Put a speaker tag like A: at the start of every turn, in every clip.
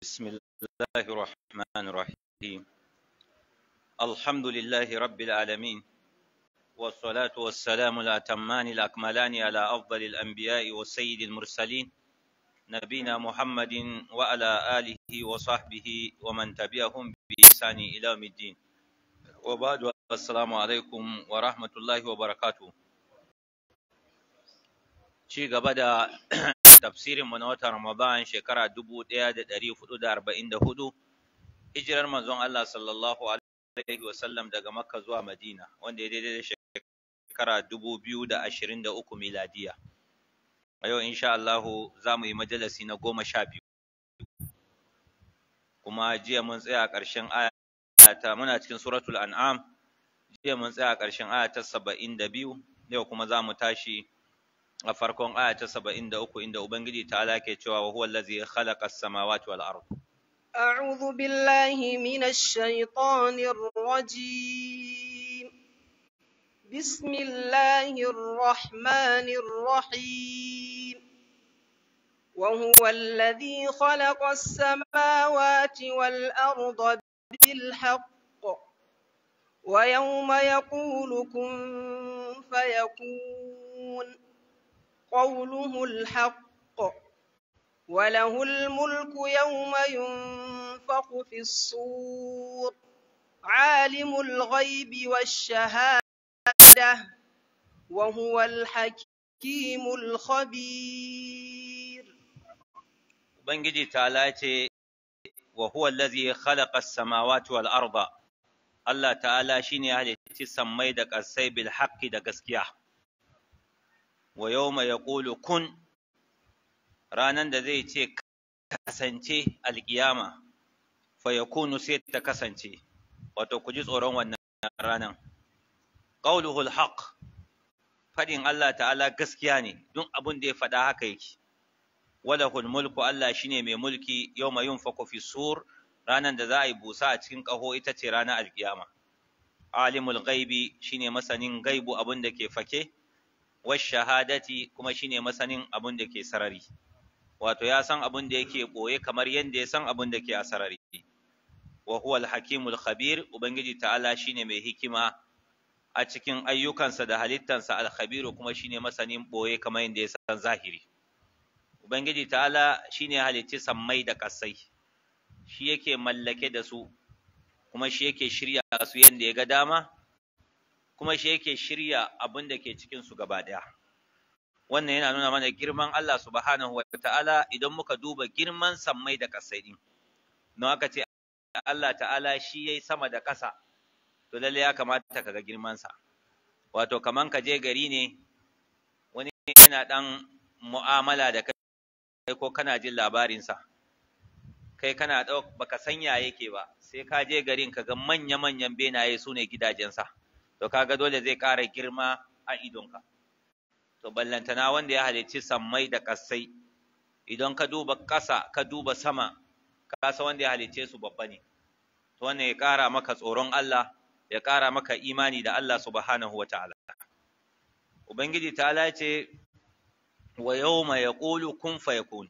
A: بسم الله الرحمن الرحيم الحمد لله رب العالمين والصلاة والسلام الأتمان الأكملان على أفضل الأنبياء والسيد المرسلين نبينا محمد وعلى آله وصحبه ومن تبعهم بإحسان إلى يوم الدين وبعد السلام عليكم ورحمة الله وبركاته ci gaba da tafsirin mu na watan Ramadan shekara 1444 hijirar manzon Allah sallallahu alaihi wasallam daga Makka zuwa Madina wanda ya daidai da shekara 2023 miladiya a yau insha Allah za mu yi majalisi na goma sha biyu kuma jiya mun tsaya a ƙarshen aya ta muna cikin suratul an'am jiya mun tsaya a ƙarshen aya ta 72 yau kuma za mu tashi a farkon aya ta saba'in da uku inda Ubangiji ta ke cewa wa huwa allazi khalaqa as-samawati wal ard
B: أعوذ بالله من الشيطان الرجيم بسم الله الرحمن الرحيم وهو الذي خلق السماوات والأرض بالحق ويوم يقول كن فيكون قوله الحق وله الملك يوم ينفخ في الصور عالم الغيب والشهادة وهو الحكيم الخبير
A: Ubangiji ta ce wa huwa allazi khalaqa as-samawati wal arda Allah ta'ala shine ya halicci sammai da ƙasai bil haqqi da gaskiya wa yawma yaqulu kun ranan da zai ce kasance alkiyama fa yakunu sai ta kasance wato ku ji tsoron wannan ranan qauluhu alhaq fadin Allah ta'ala gaskiya ne duk abin da ya faɗa haka yake walahul mulku Allah shine mai mulki yawma yunfaku fi sur ranan da za a yi busa a cikin ƙaho ita ce ranar alkiyama alimul ghaibi shine masanin gaibu abin da ke fake shahadati kuma shine masanin abin da ke sarari wato ya san abin da yake boye kamar yadda ya san abin da ke a sarari wa huwa al-hakimul khabir ubangiji ta'ala shine mai hikima a cikin ayyukansa da halittansa al-khabiru kuma shine masanin boye kamar yadda ya san zahiri ubangiji ta'ala shine halicci sammai da kasai shi yake mallake da su kuma shi yake shirya su yadda ya ga dama kuma shi yake shirya abin da ke cikinsu gaba ɗaya. Wannan yana nuna mana girman Allah subhanahu wa ta'ala idan muka duba girman sammai da ƙasai ɗin. Don aka ce Allah ta'ala shi ya yi sama da ƙasa, to lalle ya kamata ka ga girmansa. Wato, kaman ka je gari ne, wani yana ɗan mu'amala da kai ko kana jin labarinsa. Kai kana ɗauk baka sanya yake ba, sai ka je garin ka ga manya-manyan benaye su ne gidajensa. to kaga dole zai ƙara girma a idonka to ballantana wanda ya halicci sammai da ƙasai idan ka duba ƙasa ka duba sama ka san wanda ya halicce su babba ne to wannan ya ƙara maka tsoron Allah ya ƙara maka imani da Allah subhanahu wa ta'ala ubangiji ta'ala ce wa yawma yaqulu kun fayakun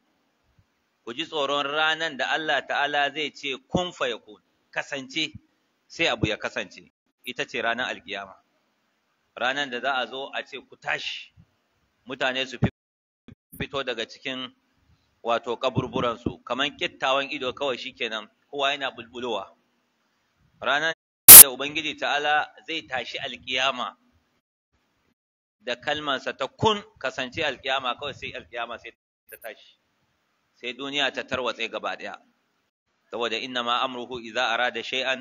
A: ku ji tsoron ranan da Allah ta'ala zai ce kun fayakun kasance sai abu ya kasance ita ce ranar alkiyama ranar da za a zo a ce ku tashi mutane su fito daga cikin wato kaburburansu kamar kittawan ido kawai shikenan kowa yana bulbulowa ranar da ubangiji ta'ala zai tashi alkiyama da kalmansa ta kun kasance alkiyama kawai sai alkiyama sai ta tashi sai duniya ta tarwatse gaba daya saboda inna ma amruhu idza arada shay'an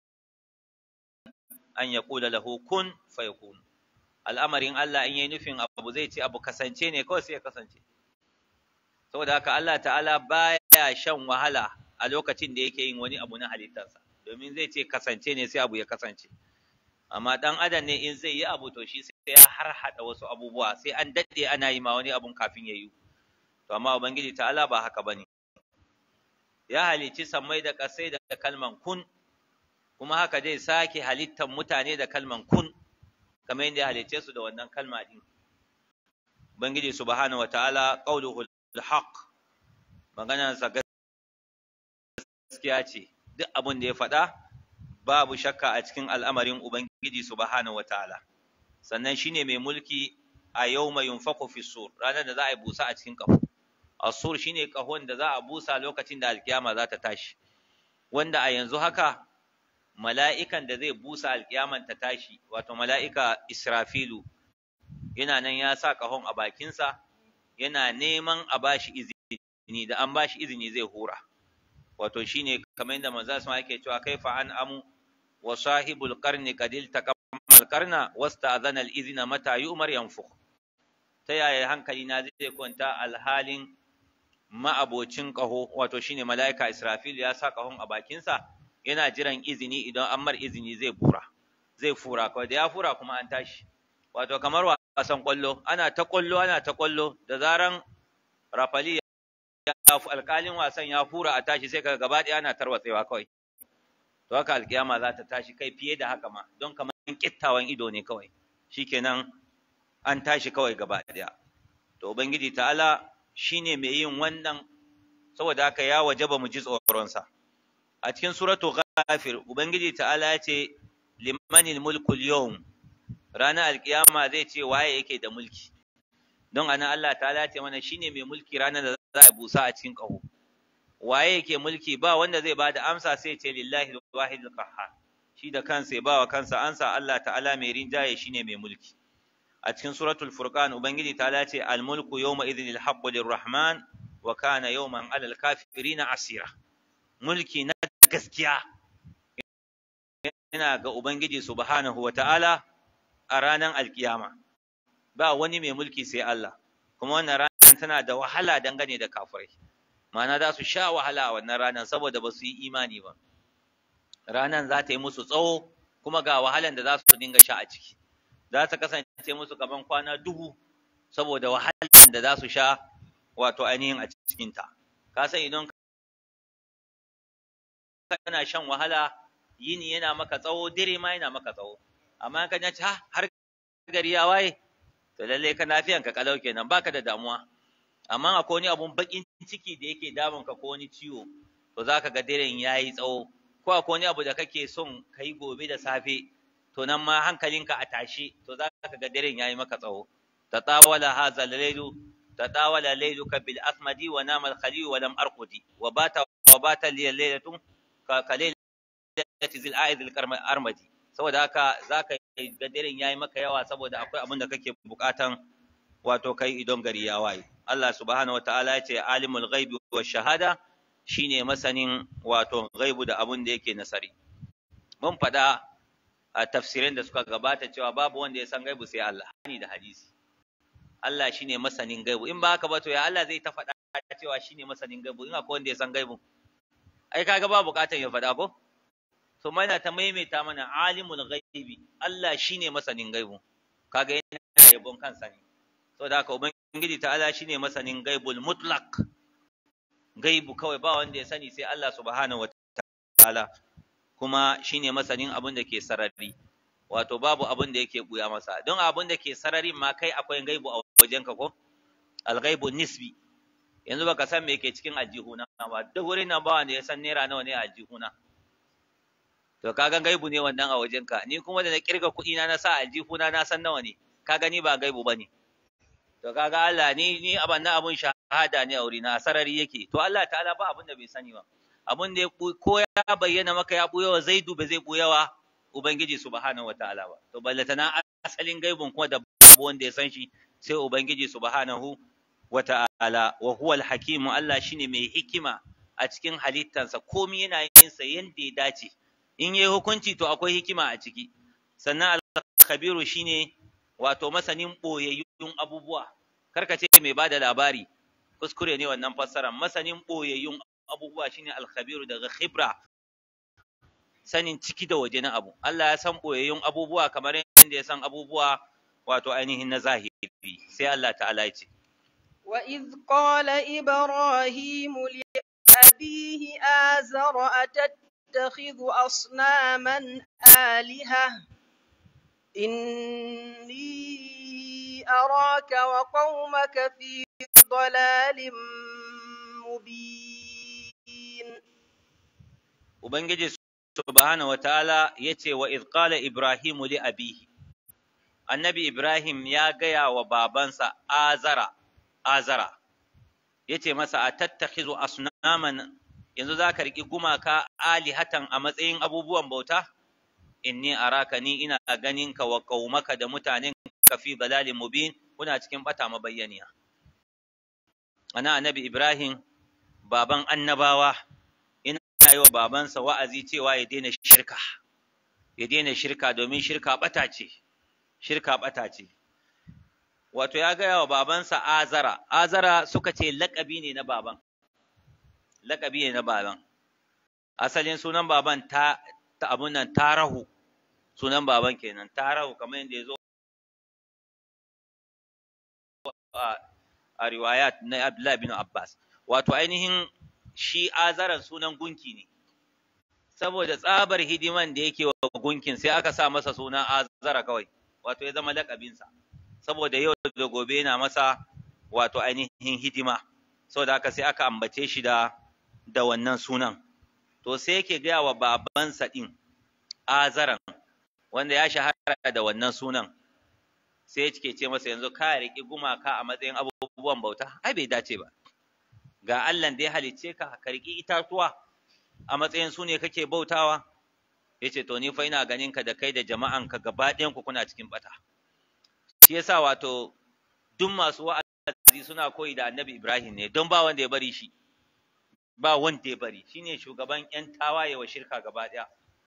A: an ya kula lahu kun fayakun al'amarin Allah in yi nufin abu zai ce abu kasance ne kawai sai ya kasance saboda haka Allah ta'ala baya shan wahala a lokacin da yake yin wani abu na halittarsa domin zai ce kasance ne sai abu ya kasance amma dan adam ne in zai yi abu to shi sai ya harhaɗa wasu abubuwa sai an daɗe ana yi ma wani abun kafin ya yi to amma ubangiji ta'ala ba haka bane ya halicci sammai da ƙasai da kalman kun kuma haka zai sake halittar mutane da kalman kun kamar yadda ya halicce su da wannan kalma din ubangiji subhanahu wataala qauluhu alhaq maganar sa gaskiya ce duk abin da ya faɗa babu shakka a cikin al'amarin ubangiji subhanahu wataala sannan shine mai mulki a yawma yunfaqu fi sur ranar da za a yi busa a cikin kafo asur shine kahon da za a busa lokacin da alkiyama za ta tashi wanda a yanzu haka mala'ikan da zai busa alkiyaman ta tashi wato mala'ika israfilu yana nan ya sa kahon a bakinsa yana neman a bashi izini da an bashi izini zai hura wato shine kamar yadda manzo sama yake cewa kaifa an amu wa sahibul qarni qadil taqammal qarna wasta'adhana al izna mata yu'mar yanfukh ta yaya hankali na zai kwanta alhalin ma'abocin ƙaho wato shine mala'ika Israfil ya sa ƙahon a bakinsa yana jiran izini idan an mar izini zai fura zai fura kawai da ya fura kuma an tashi wato kamar wasan ƙwallo ana ta ƙwallo ana ta ƙwallo da zaran rafali ya alƙalin wasan ya fura a tashi sai kaga gaba ɗaya ana tarwatsewa kawai to haka alƙiyama za ta tashi kai fiye da haka ma don kamar ƙittawan ido ne kawai shikenan an tashi kawai gaba ɗaya to ubangiji ta'ala shine mai yin wannan saboda haka ya wajaba mu ji tsoronsa a cikin suratu ghafir ubangiji ta'ala ya ce limanil mulkul yawm ranar alkiyama zai ce waye yake da mulki don anan Allah ta'ala ce mana shine mai mulki ranar da za a busa a cikin ƙaho waye yake mulki ba wanda zai bada amsa sai ce lillahi wahidul qahhar shi da kansa ya ba wa kansa ansa Allah ta'ala mai rinjaye shine mai mulki a cikin suratul furqan ubangiji ta ce al mulku yawma idhin al haqqu lirrahman wa kana yawman alal kafirin asira mulki na gaskiya yana ga ubangiji subhanahu wa ta'ala a ranar alkiyama ba wani mai mulki sai Allah kuma wannan ranar tana da wahala dangane da kafirai ma'ana za su sha wahala a wannan ranar saboda ba su yi imani ba ranar za ta yi musu tsawo kuma ga wahalan da za su dinga sha a ciki za ta kasance musu kaman kwana dubu saboda wahalan da za su sha wato ainihin a cikinta ka san idan kana shan wahala yini yana maka tsawo dire ma yana maka tsawo amma ka ji ha har gari ya waye to lalle ka lafiyan ka kalau kenan baka da damuwa amma akwai wani abun bakin ciki da yake damun ka ko wani ciwo to zaka ga diren yayi tsawo ko akwai wani abu da kake son kai gobe da safe to nan ma hankalinka a tashi to za ka ga daren yayi maka tsawo tatawala hadha al-laylu tatawala layluka bil asmadi wa nama al-khalil wa lam arqudi wa bata wa bata li laylatu ka kalailati zil aid al-armadi saboda haka zaka ga daren yayi maka yawa saboda akwai abin da kake bukatan wato kai idon gari ya waye Allah subhanahu wataala ya ce alimul ghaibi wa shahada shine masanin wato ghaibu da abin da yake nasari mun faɗa a tafsirin da suka gabata cewa babu wanda ya san gaibu sai Allah hani da hadisi Allah shine masanin gaibu in ba haka ba to ya Allah zai ta faɗa cewa shine masanin gaibu in akwai wanda ya san gaibu ai kaga ba buƙatar ya faɗa ko to mana ta maimaita mana alimul ghaibi Allah shine masanin gaibu kaga yana yabon kansa ne saboda haka ubangiji ta Allah shine masanin gaibul mutlaq gaibu kawai ba wanda ya sani sai Allah subhanahu wataala kuma shine masanin abin da ke sarari wato babu abin da yake buya masa don abin da ke sarari ma kai akwai gaibu a wajenka ko alghaibu nisbi yanzu baka san me yake cikin aljihuna ba duk wurin nan ba wanda ya san naira nawa ne a aljihuna to kaga gaibu ne wannan a wajenka ni kuma da na kirga kuɗi na na sa aljihuna na san nawa ne kaga ni ba gaibu bane to kaga Allah ni ni aban na abun shahada ne a wurina a sarari yake to Allah ta'ala ba abin da bai sani ba abin da ya ko ya bayyana maka ya buyawa zaidu ba zai buyawa ubangiji subhanahu wataala ba to ballatana asalin gaibun kuma da babu wanda ya san shi sai ubangiji subhanahu wataala wa huwa alhakimu Allah shine mai hikima a cikin halittansa komai yana yin sa yanda ya dace in yayi hukunci to akwai hikima a ciki sannan al-khabiru shine wato masanin boyayyun abubuwa karka ce mai bada labari kuskure ne wannan fassara masanin boyayyun abubuwa shine alkhabiru daga khibra sanin ciki da waje na abu Allah ya san boyayyun abubuwa kamar yadda ya san abubuwa wato ainihin na zahiri sai Allah ta'ala ya ce
B: wa idh qala ibrahimu li abihi azara atattakhidhu asnaman aliha inni araka wa qaumaka fi dalalin mubin
A: ubangiji subhanahu wataala yace wa idh qala ibrahimu li abihi annabi ibrahim ya gaya wa babansa azara azara yace masa atattakhizu asnaman yanzu zaka riki gumaka alihatan a matsayin abubuwan bauta inni araka ni ina ganin ka wa qaumaka da mutanen ka fi dalalin mubin kuna cikin bata mabayyaniya ana annabi ibrahim baban annabawa ina yi wa babansa wa'azi cewa ya daina shirka ya daina shirka domin shirka bata ce shirka bata ce wato ya gaya wa babansa azara azara suka ce laƙabi ne na baban laƙabi ne na baban asalin sunan baban ta ta abun nan tarahu sunan baban kenan tarahu kamar yadda ya zo a riwayat na Abdullahi bin Abbas wato ainihin shi azaran sunan gunki ne saboda tsabar hidiman da yake wa gunkin sai aka sa masa suna azara kawai wato ya zama lakabinsa saboda yau da gobe yana masa wato ainihin hidima saboda haka sai aka ambace shi da da wannan sunan to sai yake gaya wa babansa din azaran wanda ya shahara da wannan sunan sai yake ce masa yanzu ka riƙi gumaka a matsayin abubuwan bauta ai bai dace ba ga Allah da ya halicce ka ka riƙi itatuwa a matsayin su ne kake bautawa yace to ni fa ina ganin ka da kai da jama'an ka gaba ɗayan ku kuna cikin bata shi yasa wato duk masu wa'azi suna koyi da Annabi Ibrahim ne don ba wanda ya bari shi ba wanda ya bari shine shugaban yan tawaye wa shirka gaba ɗaya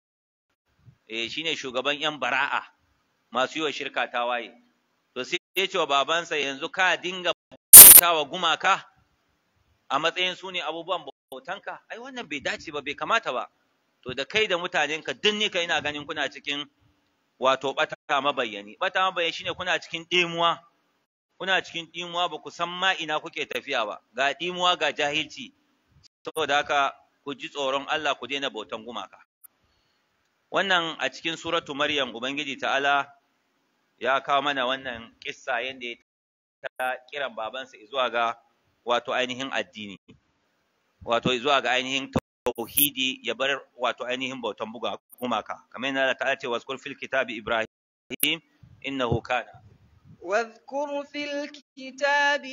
A: eh shine shugaban yan bara'a masu yi wa shirka tawaye to sai ya ce wa babansa yanzu ka dinga bautawa gumaka a matsayin su ne abubuwan bautanka ai wannan bai dace ba bai kamata ba to da kai da mutanenka duk ni kai ina ganin kuna cikin wato bata mabayyani bata mabayyani shine kuna cikin ɗimuwa kuna cikin ɗimuwa ba ku san ma ina kuke tafiya ba ga ɗimuwa ga jahilci saboda haka ku ji tsoron Allah ku daina bautan gumaka wannan a cikin suratu maryam ubangiji ta'ala ya kawo mana wannan kissa yadda ya ta kiran babansa zuwa ga wato ainihin addini wato zuwa ga ainihin tauhidi ya bar wato ainihin bautan buga gumaka kamar yadda ta ce wasu fil kitabi ibrahim innahu kana
B: واذكر في الكتاب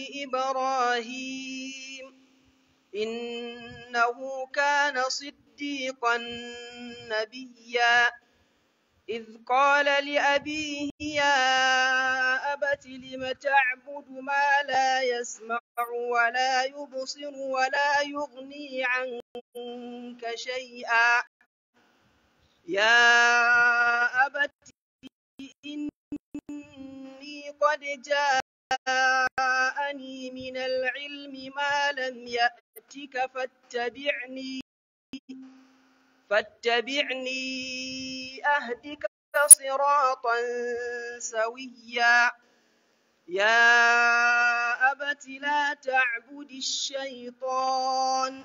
B: إبراهيم إنه كان صديقا نبيا إذ قال لأبيه يا أبت لم تعبد ما لا يسمع ولا يبصر ولا يغني عنك شيئا يا أبت إني قد جاءني من العلم ما لم يأتك فاتبعني فاتبعني أهدك صراطا سويا يا أبت لا تعبد الشيطان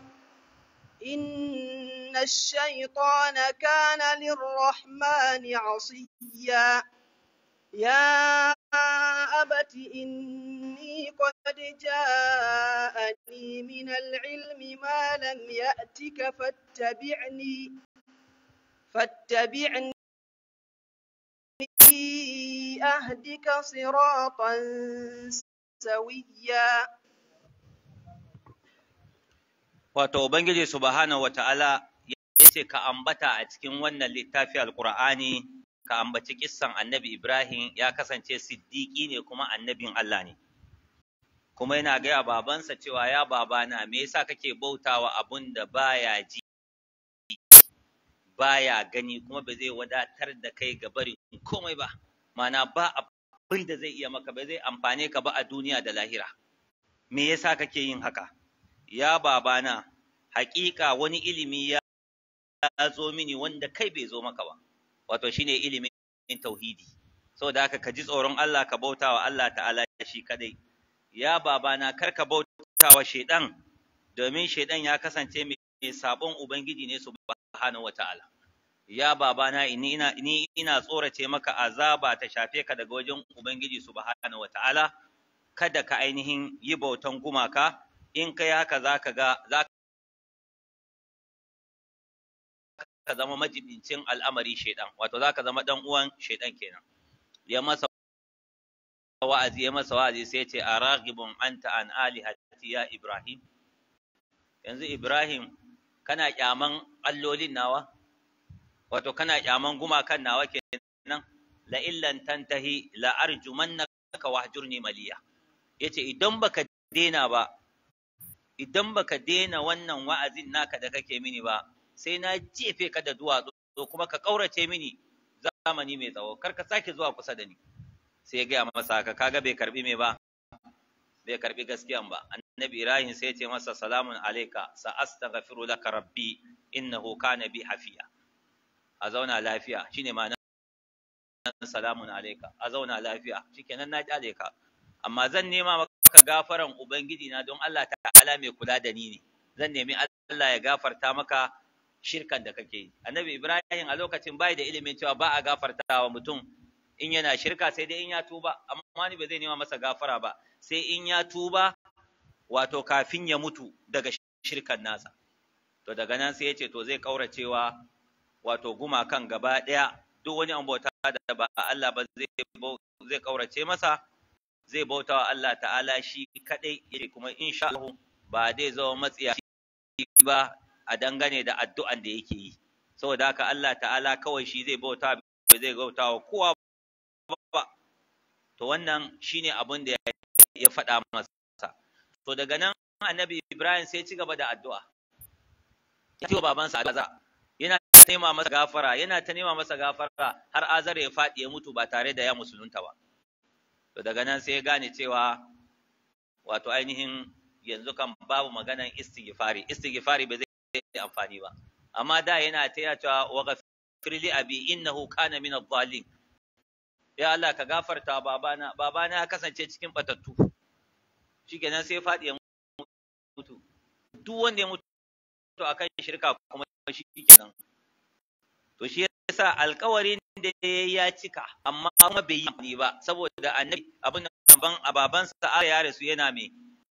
B: إن الشيطان كان للرحمن عصيا يا أبت إني قد جاءني من العلم ما لم يأتك فاتبعني فاتبعني أهدك صراطا سويا
A: wato ubangiji subhanahu wata'ala yace ka ambata a cikin wannan littafi alqur'ani ka ambaci kissan annabi Ibrahim ya kasance siddiƙi ne kuma annabin Allah ne. Kuma yana gaya babansa cewa ya babana me yasa kake bautawa abun da baya ji baya gani kuma ba zai wadatar da kai ga barin komai ba mana ba abin da zai iya maka ba zai amfane ka ba a duniya da lahira me yasa kake yin haka ya babana haƙiƙa wani ilimi ya zo mini wanda kai bai zo maka ba wato shine ilimin tauhidi saboda haka ka ji tsoron Allah ka bauta wa Allah ta'ala shi kadai ya babana kar ka bauta wa shaidan domin shaidan ya kasance mai sabon ubangiji ne subhanahu wata'ala ya babana ni ina ni ina tsorace maka azaba ta shafe ka daga wajen ubangiji subhanahu wata'ala kada ka ainihin yi bautan gumaka in kai haka zaka ga zaka ka zama majibincin al'amari shaidan wato za ka zama dan uwan shaidan kenan ya masa wa'azi ya masa wa'azi sai ya ce a ragibun anta an alihati ya ibrahim yanzu ibrahim kana kyaman allolin nawa wato kana kyaman gumakan nawa kenan la illan tantahi la arjumannaka wahjurni maliya yace idan baka dena ba idan baka dena wannan wa'azin naka da kake mini ba sai na jefe ka da duwatsu kuma ka kaurace mini zamani mai tsawo kar ka sake zuwa kusa da ni sai ya gaya masa haka kaga bai karbi me ba bai karbi gaskiyan ba annabi ibrahim sai ya ce masa salamun alayka sa astaghfiru laka rabbi innahu kana bi hafiya a zauna lafiya shine ma'anar salamun alayka a zauna lafiya shikenan na kyale ka amma zan nema maka gafaran ubangiji na don Allah ta'ala mai kula da ni ne zan nemi Allah ya gafarta maka shirkan da kake yi annabi ibrahim a lokacin bai da ilimin cewa ba a gafarta wa mutum in yana shirka sai dai in ya tuba amma ni ba zai nema masa gafara ba sai in ya tuba wato kafin ya mutu daga shirkan nasa to daga nan sai ya ce to zai kauracewa wato gumakan gaba ɗaya duk wani an bauta da ba Allah ba zai zai kaurace masa zai bauta wa Allah ta'ala shi kadai yake kuma insha Allah ba zai zama matsiyaci ba a dangane da addu'an da yake yi saboda haka Allah ta'ala kawai shi zai bauta ba zai bauta wa kowa ba to wannan shine abin da ya faɗa masa to daga nan annabi Ibrahim sai ci gaba da addu'a ya ce wa babansa Azar yana ta nema masa gafara yana ta nema masa gafara har Azar ya faɗi ya mutu ba tare da ya musulunta ba to daga nan sai ya gane cewa wato ainihin yanzu kan babu maganan istighfari istighfari ba zai amfani ba amma da yana ta yana cewa wa ghafir li abi innahu kana min adh-dhalin ya Allah ka gafarta babana babana ya kasance cikin batattu shikenan sai faɗi ya mutu duk wanda ya mutu akan shirka kuma shikenan to shi yasa alƙawarin da ya cika amma kuma bai yi ba saboda annabi abin ban ababansa a ya rasu yana me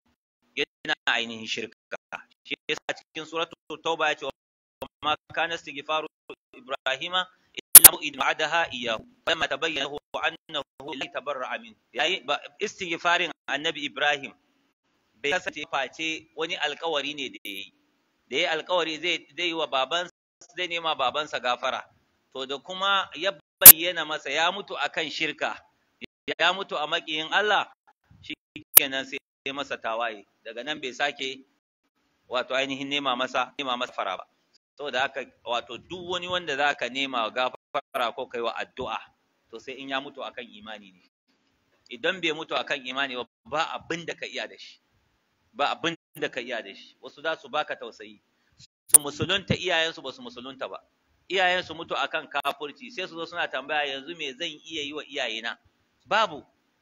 A: yana ainihin shirka shi yasa cikin suratul tauba ya ce ma kana istighfaru ibrahima illa mu'id ma'adaha iyyahu lamma tabayyana lahu annahu la tabarra'a min yayi istighfarin annabi ibrahim bai kasance face wani alkawari ne da yayi da yayi alkawari zai zai yi wa babansa zai nema babansa gafara to da kuma ya bayyana masa ya mutu akan shirka ya mutu a makiyin Allah shikenan sai masa tawaye daga nan bai sake wato ainihin nema masa nema masa fara ba saboda haka wato duk wani wanda zaka nema gafara ko kai wa addu'a to sai in ya mutu akan imani ne idan bai mutu akan imani ba ba abin da ka iya da shi ba abin da ka iya da shi wasu za su baka tausayi su musulunta iyayensu ba su musulunta ba iyayensu mutu akan kafurci sai su zo suna tambaya yanzu me zan iya yi wa iyayena babu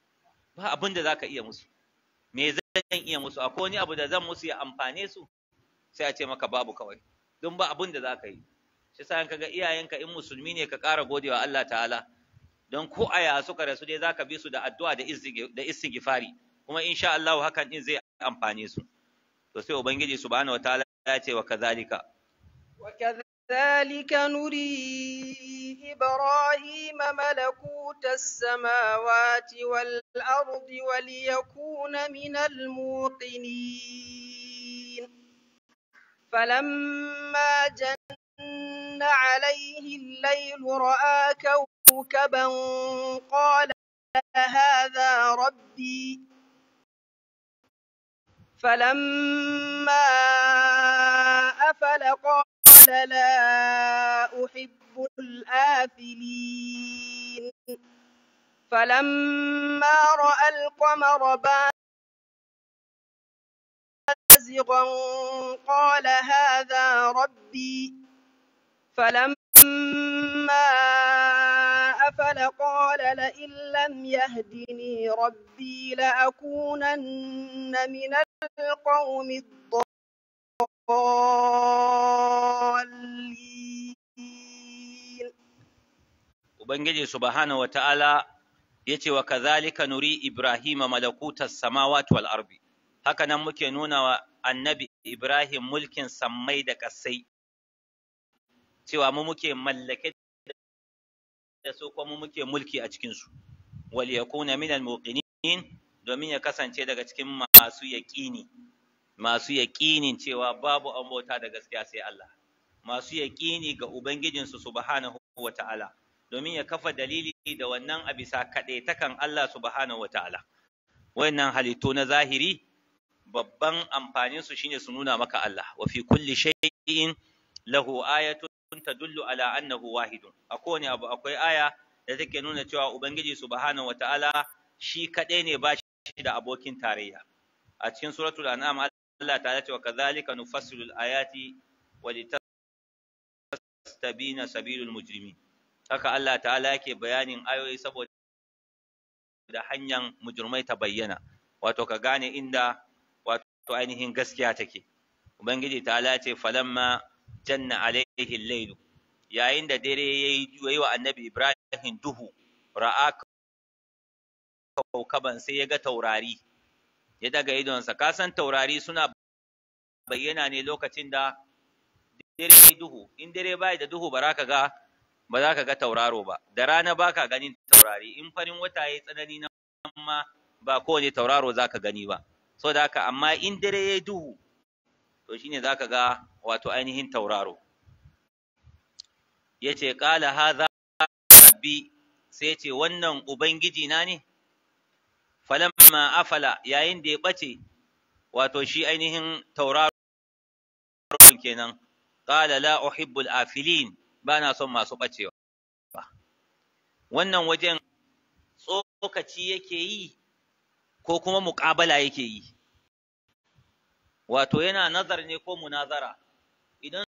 A: ba abin da zaka iya musu me zan iya musu akwai wani abu da zan musu ya amfane su sai a ce maka babu kawai don ba abin da za ka yi shi sa ka ga iyayenka in musulmi ne ka ƙara godewa Allah ta'ala don ko aya suka rasu dai zaka bi su da addu'a da istighfari kuma insha Allah hakan din zai amfane su to sai ubangiji subhanahu wataala ya ce wa kazalika
B: wa kadhalika nuri ibrahima malakuta as-samawati wal ardi wa liyakuna minal muqinin فلما جن عليه الليل رأى كوكبا قال هذا ربي فلما أفل قال لا أحب الآفلين فلما رأى القمر بازغا قال هذا ربي فلما أفل قال لئن لم يهدني ربي لأكونن من القوم الضالين
A: Ubangiji subhanahu wa ta'ala ya ce wa kazalika nuri Ibrahim malakutas samawati wal arbi haka nan muke nuna wa annabi Ibrahim mulkin sammai da ƙasai cewa mu muke mallake da su kuma mu muke mulki a cikin su wal yakuna min al muqinin domin ya kasance daga cikin masu yaqini masu yaqinin cewa babu an bauta da gaskiya sai Allah masu yaqini ga ubangijinsu subhanahu wata'ala domin ya kafa dalili da wannan a bisa kaɗaitakan Allah subhanahu wata'ala wayannan halittu na zahiri babban amfanin su shine su nuna maka Allah wa fi kulli shay'in lahu ayatun tadullu ala annahu wahidun a kowane abu akwai aya da take nuna cewa ubangiji subhanahu wata'ala shi kaɗai ne ba shi da abokin tarayya a cikin suratul an'am Allah ta'ala ce wa kadhalika nufassilu al-ayati wa litastabina sabilul mujrimin haka Allah ta'ala yake bayanin ayoyi saboda da hanyar mujrimai ta bayyana wato ka gane inda wato ainihin gaskiya take ubangiji ta'ala ce falamma janna alaihi al-layl yayin da dare yayi wa annabi Ibrahim duhu ra'a kaukaban sai ya ga taurari ya daga idonsa ka san taurari suna bayyana ne lokacin da dare duhu in dare bai da duhu ba za ka ga ba za ka ga tauraro ba da rana ba ka ganin taurari in farin wata ya tsanani na ma ba kowane tauraro za ka gani ba so da haka amma in dare ya duhu to shine za ka ga wato ainihin tauraro ya ce ƙala haza rabbi sai ce wannan ubangiji na ne falamma afala yayin da ya ɓace wato shi ainihin tauraro kenan qala la uhibbul afilin bana son masu ɓacewa wannan wajen tsokaci yake yi ko kuma muƙabala yake yi wato yana nazar ne ko munazara idan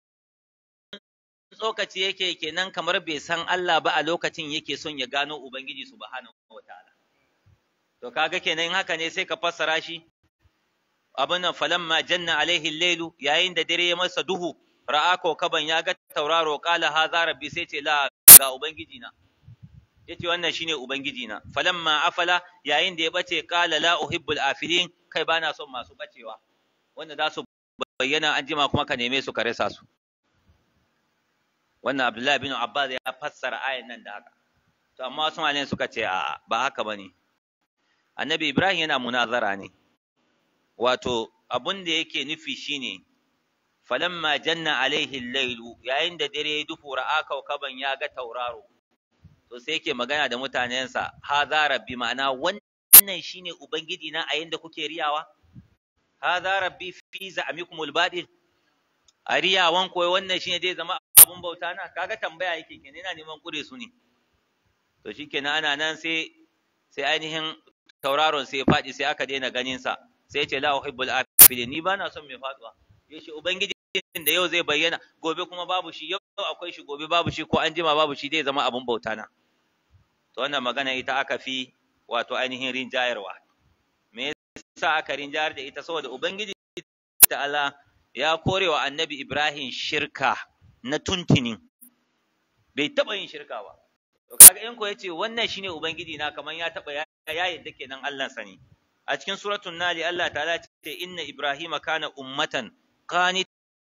A: tsokaci yake kenan kamar bai san Allah ba a lokacin yake son ya gano ubangiji subhanahu wataala to kaga kenan haka ne sai ka fassara shi abin nan falamma janna alaihi lailu yayin da dare ya masa duhu ra'a kaban ya ga tauraro qala hadha rabbi sai ce la ga ubangiji na yace wannan shine ubangiji na falamma afala yayin da ya bace qala la uhibbul afilin kai bana son masu bacewa wanda za su bayyana an jima kuma ka neme su ka rasa su wannan abdullahi bin abbas ya fassara ayan nan da haka to amma wasu malayen suka ce a ba haka bane annabi ibrahim yana munazara ne wato abun da yake nufi shine falamma janna alaihi lailu yayin da dare ya dufu ra'a kaukaban ya ga tauraro to sai yake magana da mutanensa hadha rabbi ma'ana wannan shine ubangiji na a yanda kuke riyawa hadha rabbi fi za'mikumul badil a riyawan koyi wannan shine zai zama abun bauta na kaga tambaya yake kenan yana neman kure su ne to shikenan ana nan sai sai ainihin tauraron sai ya faɗi sai aka daina ganin sa sai ya ce la uhibbul afilin ni bana son mai faduwa yace ubangiji da yau zai bayyana gobe kuma babu shi yau akwai shi gobe babu shi ko an jima babu shi zai zama abun bauta na to wannan magana ita aka fi wato ainihin rinjayarwa me yasa aka rinjayar da ita saboda ubangiji ta'ala ya kore wa annabi Ibrahim shirka na tuntinin bai taɓa yin shirka ba to kaga in ko yace wannan shine ubangiji na kaman ya taɓa ya yadda kenan Allah sani a cikin suratul nali Allah ta'ala ce inna ibrahima kana ummatan qanitan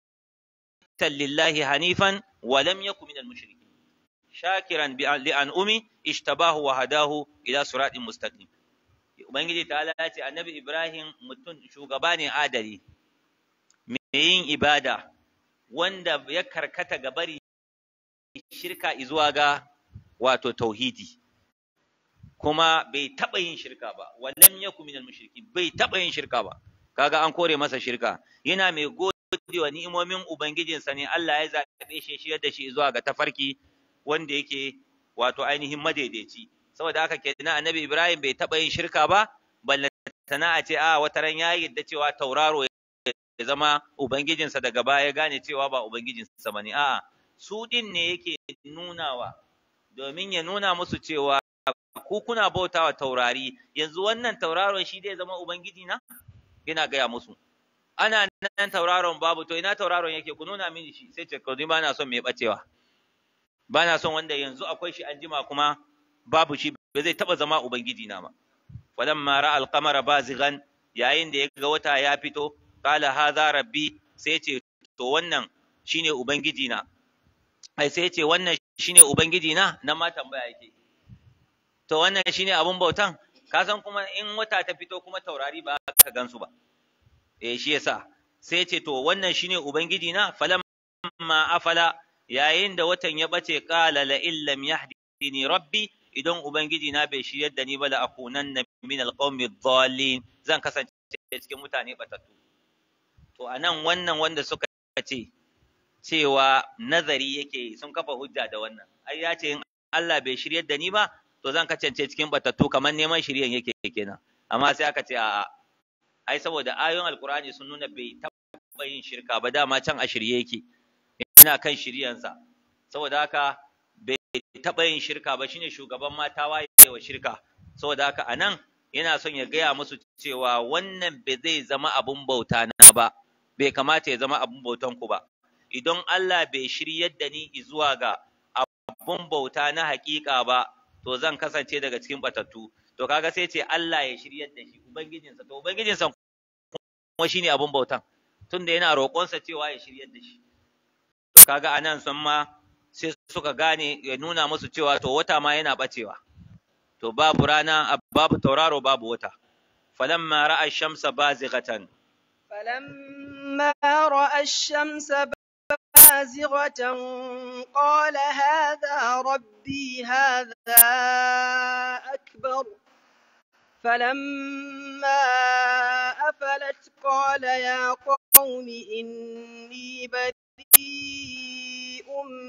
A: lillahi hanifan wa lam yakun minal mushrikin shakiran li an'umi ishtabahu wa hadahu ila siratin mustaqim ubangiji ta'ala ce annabi ibrahim mutum shugaba ne adali mai yin ibada wanda ya karkata ga bari shirka zuwa ga wato tauhidi kuma bai taɓa yin shirka ba wallan yaku minal mushriki bai taɓa yin shirka ba kaga an kore masa shirka yana mai gode wa ni'imomin ubangijinsa ne Allah ya zaɓe shi shi da shi zuwa ga tafarki wanda yake wato ainihin madaidaici saboda haka kenan annabi Ibrahim bai taɓa yin shirka ba ballantana a ce a wata ran ya yadda cewa tauraro ya zama ubangijinsa daga baya gane cewa ba ubangijinsa bane a'a su din ne yake nunawa domin ya nuna musu cewa ku kuna bautawa taurari yanzu wannan tauraron shi zai zama ubangiji na yana gaya musu ana nan tauraron babu to ina tauraron yake ku nuna mini shi sai ce ko ni bana son mai bacewa bana son wanda yanzu akwai shi an jima kuma babu shi ba zai taba zama ubangiji na ba falamma ra alqamara bazighan yayin da ya ga wata ya fito qala hadha rabbi sai ce to wannan shine ubangiji na ai sai ce wannan shine ubangiji na nan ma tambaya yake to wannan shine abun bautan ka san kuma in wata ta fito kuma taurari ba ka gansu ba eh shi yasa sai ce to wannan shine ubangiji na falamma afala yayin da watan ya bace qala la illam yahdini rabbi idan ubangiji na bai shiryar da ni ba la akunanna min alqawmi dhallin zan kasance cikin mutane batattu to anan wannan wanda suka ce cewa nazari yake sun kafa hujja da wannan ai ya ce in Allah bai shiryar da ni ba to zan kasance cikin batattu kamar neman shiryan yake kenan amma sai aka ce a'a ai saboda ayoyin alkur'ani sun nuna bai taɓa yin shirka ba dama can a shirye yake yana kan shiryansa saboda haka bai taɓa yin shirka ba shine shugaban mata waye wa shirka saboda haka anan yana son ya gaya musu cewa wannan bai zai zama abun bauta na ba bai kamata ya zama abun bautan ku ba idan Allah bai shiryar da ni zuwa ga abun bauta na haƙiƙa ba to zan kasance daga cikin batattu to kaga sai ce Allah ya shiryar da shi ubangijinsa to ubangijinsa kuma shine abun bautan tunda yana roƙonsa cewa ya shiryar da shi to kaga anan sun ma sai suka gane ya nuna musu cewa to wata ma yana bacewa to babu rana babu tauraro babu wata falamma ra'a shamsa bazighatan
B: فلما رأى الشمس بازغة قال هذا ربي هذا أكبر فلما أفلت قال يا قوم إني بريء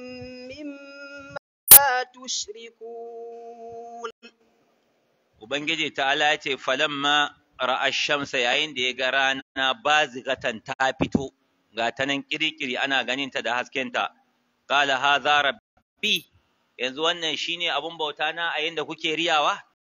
B: مما تشركون
A: Ubangiji ta'ala ya ce falamma ra'a shamsa yayin da ya ga rana bazigatan ta fito ga ta nan kirikiri ana ganinta da haskenta qala hadha rabbi yanzu wannan shine abun bauta na a yanda kuke riyawa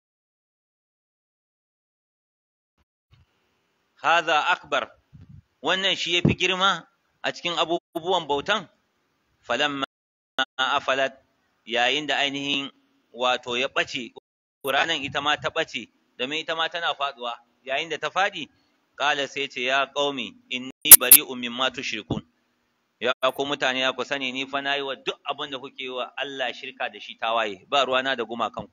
A: hadha akbar wannan shi yafi girma a cikin abubuwan bautan falamma afalat yayin da ainihin wato ya ɓace ranan ita ma ta ɓace domin ita ma tana faɗuwa yayin da ta faɗi ƙala sai ce ya ƙaumi inni bari'un mimma tushrikun ya ku mutane ya ku sani ni fa nayi wa duk abin da kuke wa Allah shirka da shi tawaye ba ruwana da gumakan ku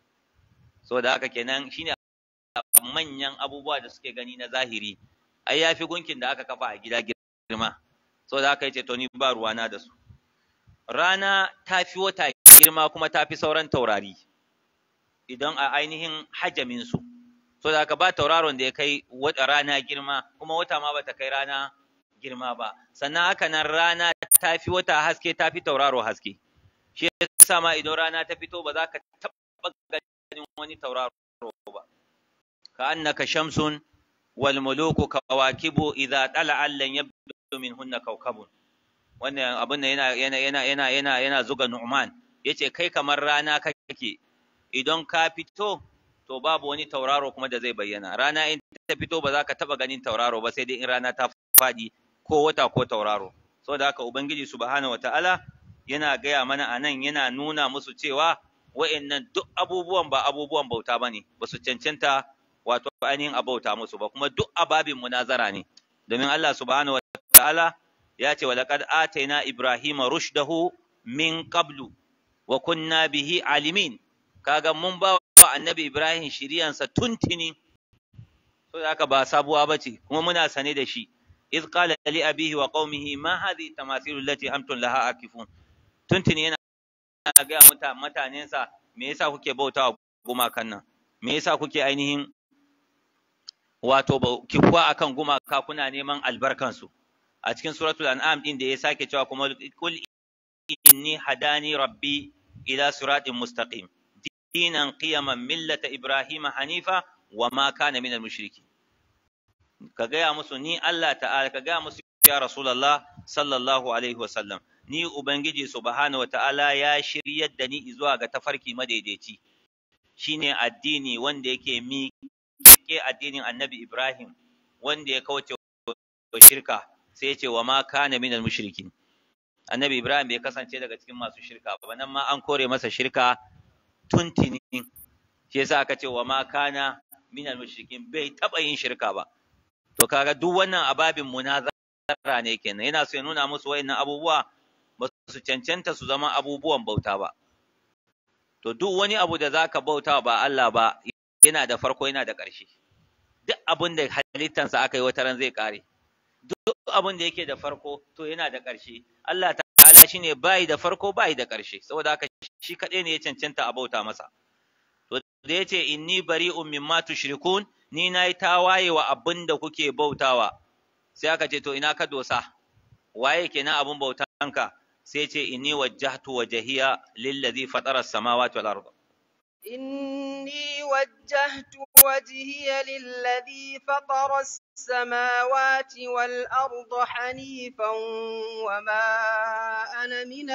A: so da haka kenan shine manyan abubuwa da suke gani na zahiri ai yafi gunkin da aka kafa a gida girma so da haka yace to ni ba ruwana da su rana ta fi wata girma kuma ta fi sauran taurari idan a ainihin hajaminsu so da haka ba tauraron da ya kai rana girma kuma wata ma bata kai rana girma ba sannan haka nan rana ta fi wata haske ta fi tauraro haske shi yasa ma idan rana ta fito ba za ka taɓa ganin wani tauraro ba ka annaka shamsun wal muluku kawakibu idza tala'a lan yabdu minhunna kawkabun wannan abin da yana yana yana yana yana yana zuga Nu'man yace kai kamar rana kake idan ka fito to babu wani tauraro kuma da zai bayyana rana in ta fito ba za ka taba ganin tauraro ba sai dai in rana ta faɗi ko wata ko tauraro saboda haka ubangiji subhanahu wataala yana gaya mana anan yana nuna musu cewa wa'annan duk abubuwan ba abubuwan bauta bane ba su cancanta wato ainihin abauta musu ba kuma duk ababin munazara ne domin Allah subhanahu wataala ya ce walaqad ataina ibrahima rushdahu min qablu wa kunna bihi alimin kaga mun ba wa annabi ibrahim shiriyansa tuntini so da haka ba sabuwa bace kuma muna sane da shi iz qala li abihi wa qaumihi ma hadhihi tamathilu allati antum laha akifun tuntini yana ga muta mutanensa me yasa kuke bautawa gumakan nan me yasa kuke ainihin wato kifuwa akan gumaka kuna neman albarkansu a cikin suratul an'am din da ya sake cewa kuma kul inni hadani rabbi ila siratin mustaqim dinan qiyaman millata ibrahima hanifa wa ma kana minal mushriki ka gaya musu ni Allah ta'ala ka gaya musu ya rasulullah sallallahu alaihi wa sallam ni ubangiji subhanahu wa ta'ala ya shiryar da ni zuwa ga tafarki madaidaici shine addini wanda yake mi ke addinin annabi ibrahim wanda ya kauce wa shirka sai ya ce wa ma kana minal mushrikin annabi ibrahim bai kasance daga cikin masu shirka ba nan ma an kore masa shirka tuntini shi yasa aka ce wa ma kana minal mushrikin bai taba yin shirka ba to kaga duk wannan ababin munazara ne kenan yana so ya nuna musu wayannan abubuwa ba su su cancanta su zama abubuwan bauta ba to duk wani abu da zaka bauta ba Allah ba yana da farko yana da ƙarshe duk abin da halittansa aka yi wata ran zai ƙare duk abin da yake da farko to yana da ƙarshe Allah ta'ala shine bai da farko bai da ƙarshe saboda haka shi kaɗai ne ya cancanta a bauta masa to da yace inni bari'un mimma tushrikun ni nayi tawaye wa abin da kuke bautawa sai aka ce to ina ka dosa waye kenan abin bautanka sai ce inni wajjahtu wajhiya lillazi fatara as-samawati wal arda
B: إني وجهت وجهي للذي فطر السماوات والأرض حنيفا وما أنا من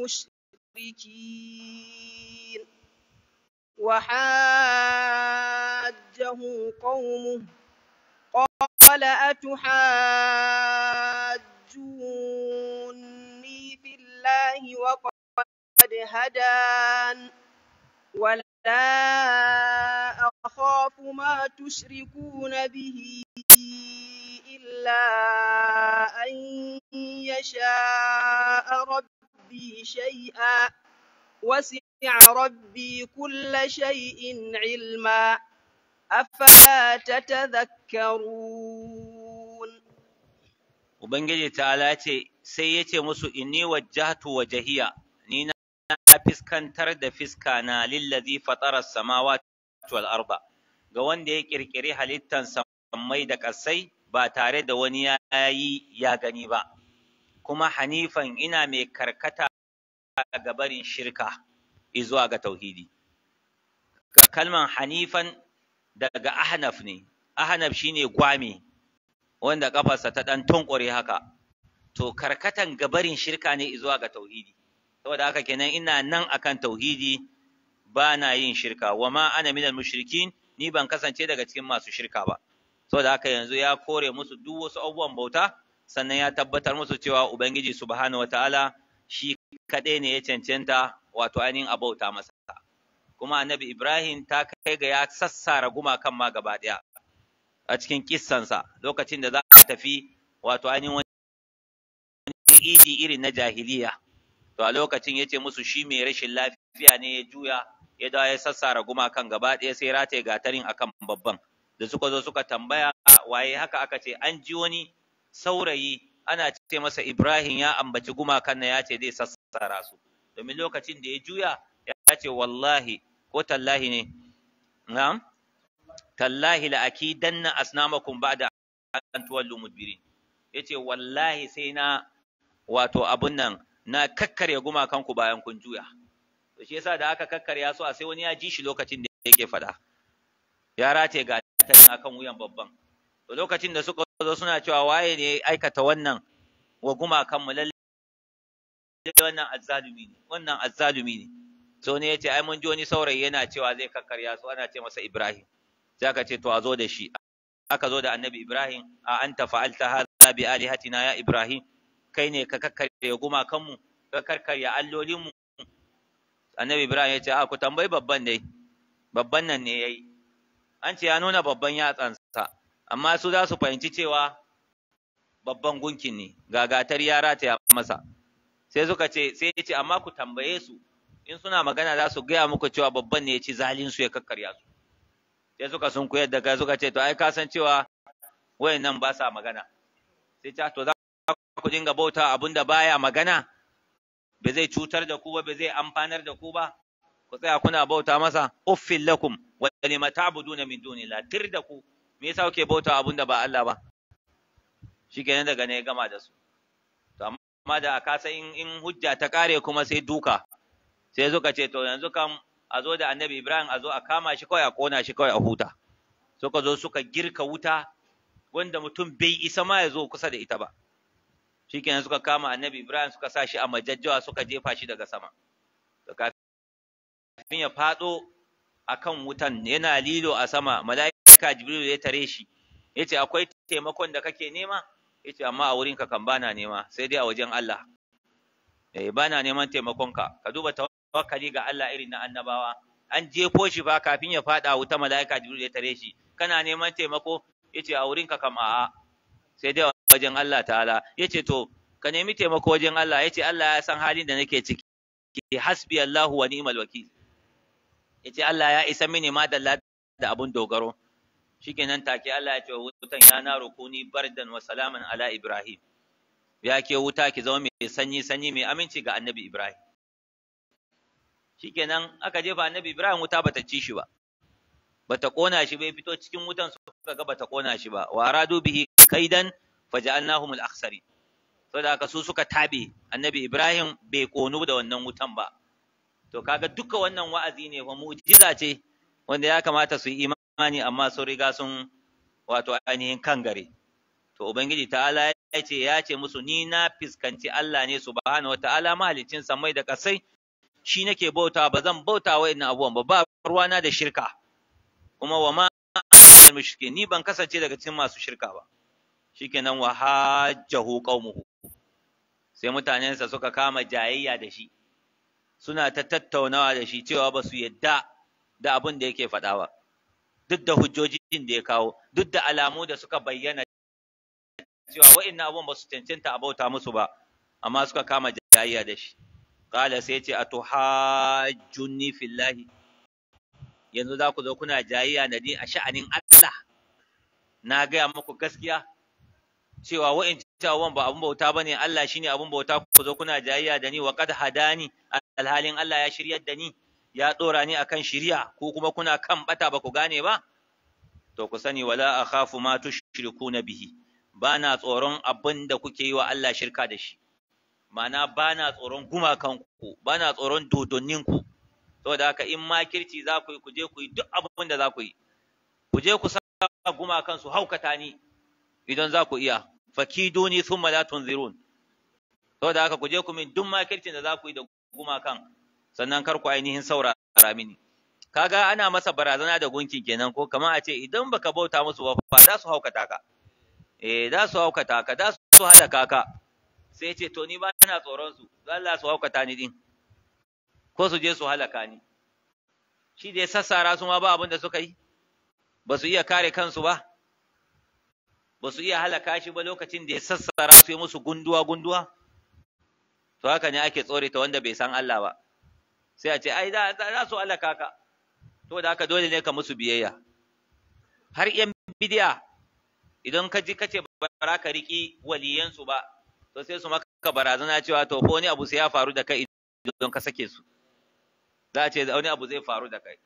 B: المشركين وحاجه قومه قال أتحاجوني في الله وقد هدان ولا أخاف ما تشركون به إلا أن يشاء ربي شيئا وسع ربي كل شيء علما أفلا تتذكرون
A: Ubangiji ta'ala ce sai ya ce musu inni wajjahtu wajhiya ni na fiskantar da fiska na lillazi fatara samawati wal arda ga wanda ya kirkiri halittan sammai da ƙasai ba tare da wani ya yi ya gani ba kuma hanifan ina mai karkata ga barin shirka izuwa ga tauhidi kalman hanifan daga ahnaf ne ahnaf shine gwami wanda kafarsa ta dan tunkure haka to karkatan gabarin shirka ne zuwa ga tauhidi saboda haka kenan ina nan akan tauhidi ba na yin shirka wa ma ana minal mushrikin ni ban kasance daga cikin masu shirka ba saboda haka yanzu ya kore musu duk wasu abubuwan bauta sannan ya tabbatar musu cewa ubangiji subhanahu wataala shi kaɗai ne ya cancanta wato ainihin a bauta masa kuma annabi ibrahim ta kai ga ya sassara gumakan ma gaba ɗaya a cikin kissansa lokacin da za a tafi wato ainihin wani idi irin na jahiliya to a lokacin ya ce musu shi mai rashin lafiya ne ya juya ya dawo ya sassara gumakan gaba ɗaya sai rataye gatarin akan babban da suka zo suka tambaya waye haka aka ce an ji wani saurayi ana ce masa Ibrahim ya ambaci gumakan na ya ce zai sassara su domin lokacin da ya juya ya ce wallahi ko tallahi ne na'am tallahi la akidanna asnamakum ba'da an tuwallu mudbirin yace wallahi sai na wato abun nan na kakkarya gumakan ku bayan kun juya to shi yasa da aka kakkarya su a sai wani ya ji shi lokacin da yake fada ya rataye ga akan wuyan babban to lokacin da suka zo suna cewa waye ne aikata wannan wa gumakan mu lalle wannan azzalumi ne wannan azzalumi ne so ne yace ai mun ji wani saurayi yana cewa zai kakkarya su ana ce masa Ibrahim sai aka ce to a zo da shi aka zo da annabi Ibrahim a anta fa'alta hadha bi alihatina ya Ibrahim kai ne ka kakkarya gumakan mu ka karkarya allolin mu annabi Ibrahim yace a ku tambayi babban dai babban nan ne yayi an ce ya nuna babban yatsansa amma su za su fahimci cewa babban gunkin ne gagatar yara ta masa sai suka ce sai ya ce amma ku tambaye su in suna magana za su gaya muku cewa babban ne ya ci zalin su ya kakkarya su sai suka sun koyar da kai suka ce to ai ka san cewa wayannan ba sa magana sai ta to za ku dinga bauta abinda baya magana ba zai cutar da ku ba ba zai amfanar da ku ba ku tsaya kuna bauta masa uffil lakum wa lima ta'buduna min dunillah tir da ku me yasa kuke bauta abinda ba Allah ba shikenan daga ne ya gama da su to amma da aka san in, in hujja ta kare kuma sai duka sai suka ce to yanzu kam a zo da annabi Ibrahim a zo a kama shi kawai a kona shi kawai a huta suka zo suka girka wuta wanda mutum bai isa ma ya zo kusa da ita ba shikenan suka kama annabi Ibrahim suka sa shi a majajjawa suka jefa shi daga sama to kafin ya fado akan wutan yana lilo a sama mala'ika Jibril ya tare shi yace akwai taimakon da kake nema yace amma a wurinka kan bana nema sai dai a wajen Allah eh bana neman taimakonka ka duba tawakkali ga Allah irin na annabawa an jefo shi ba kafin ya fada wuta mala'ika Jibril ya tare shi kana neman taimako yace a wurinka kam a'a sai dai wajen Allah ta'ala yace to ka nemi taimako wajen Allah yace Allah ya san halin da nake ciki hasbi Allahu wa ni'mal wakil yace Allah ya isa mini ma da da abun dogaro shikenan take Allah ya ce wutan ya na rukuni bardan wa salaman ala Ibrahim ya ke wuta ki zama mai sanyi sanyi mai aminci ga annabi Ibrahim shikenan aka jefa annabi Ibrahim wuta bata ci shi ba bata kona shi bai fito cikin wutan suka ga bata kona shi ba wa aradu bihi kaidan faja'alnahum al-akhsari saboda haka su suka tabe annabi Ibrahim bai konu da wannan wutan ba to kaga duka wannan wa'azi ne fa mu'jiza ce wanda ya kamata su yi imani amma sun riga sun wato ainihin kan gare to ubangiji ta'ala ya ce ya ce musu ni na fiskanci Allah ne subhanahu wata'ala mahalicin samai da kasai shi nake bauta ba zan bauta wa ina abubuwan ba ba ruwana da shirka kuma wa ma mushrike ni ban kasance daga cikin masu shirka ba shikenan wa hajjahu qaumuhu sai mutanensa suka kama jayayya da shi suna ta tattaunawa da shi cewa ba su yadda da abin da yake faɗa ba duk da hujjojin da ya kawo duk da alamu da suka bayyana cewa wa'annan abun ba su cancanta a bauta musu ba amma suka kama jayayya da shi qala sai ce atuhajjunni fillahi yanzu za ku zo kuna jayayya da ni a sha'anin Allah na gaya muku gaskiya cewa wa'ancan abubuwan ba abun bauta bane Allah shine abun bauta ku zo kuna jayayya da ni wa qad hadani alhalin Allah ya shiryar da ni ya dora ni akan shiriya ko kuma kuna kan bata ba ku gane ba to ku sani wala akhafu ma tushrikuna bihi bana tsoron abin da kuke yi wa Allah shirka da shi ma'ana bana tsoron gumakanku bana tsoron dodonninku saboda haka in makirci za ku yi ku je ku yi duk abin da za ku yi ku je ku sa gumakan su haukata ni idan za ku iya fakiduni thumma la tunzirun saboda haka ku je ku min duk makircin da za ku yi da gumakan sannan kar ku ainihin saurara mini kaga ana masa barazana da gunkin kenan ko kamar a ce idan baka bauta musu ba fa za su haukata ka eh za su haukata ka za su halaka ka sai ce to ni ba ina tsoron su Allah su haukata ni din ko su je su halaka ni shi da ya sassara su ma ba abin da suka yi ba su iya kare kansu ba ba su iya halaka shi ba lokacin da ya sassara su yi musu gunduwa gunduwa to haka ne ake tsore ta wanda bai san Allah ba sai a ce ai za su halaka ka to da haka dole ne ka musu biyayya har yan bidiya idan ka ji kace ba ka riki waliyansu ba to sai su maka barazana cewa to ko wani abu sai ya faru da kai idan ka sake su za a ce wani abu zai faru da kai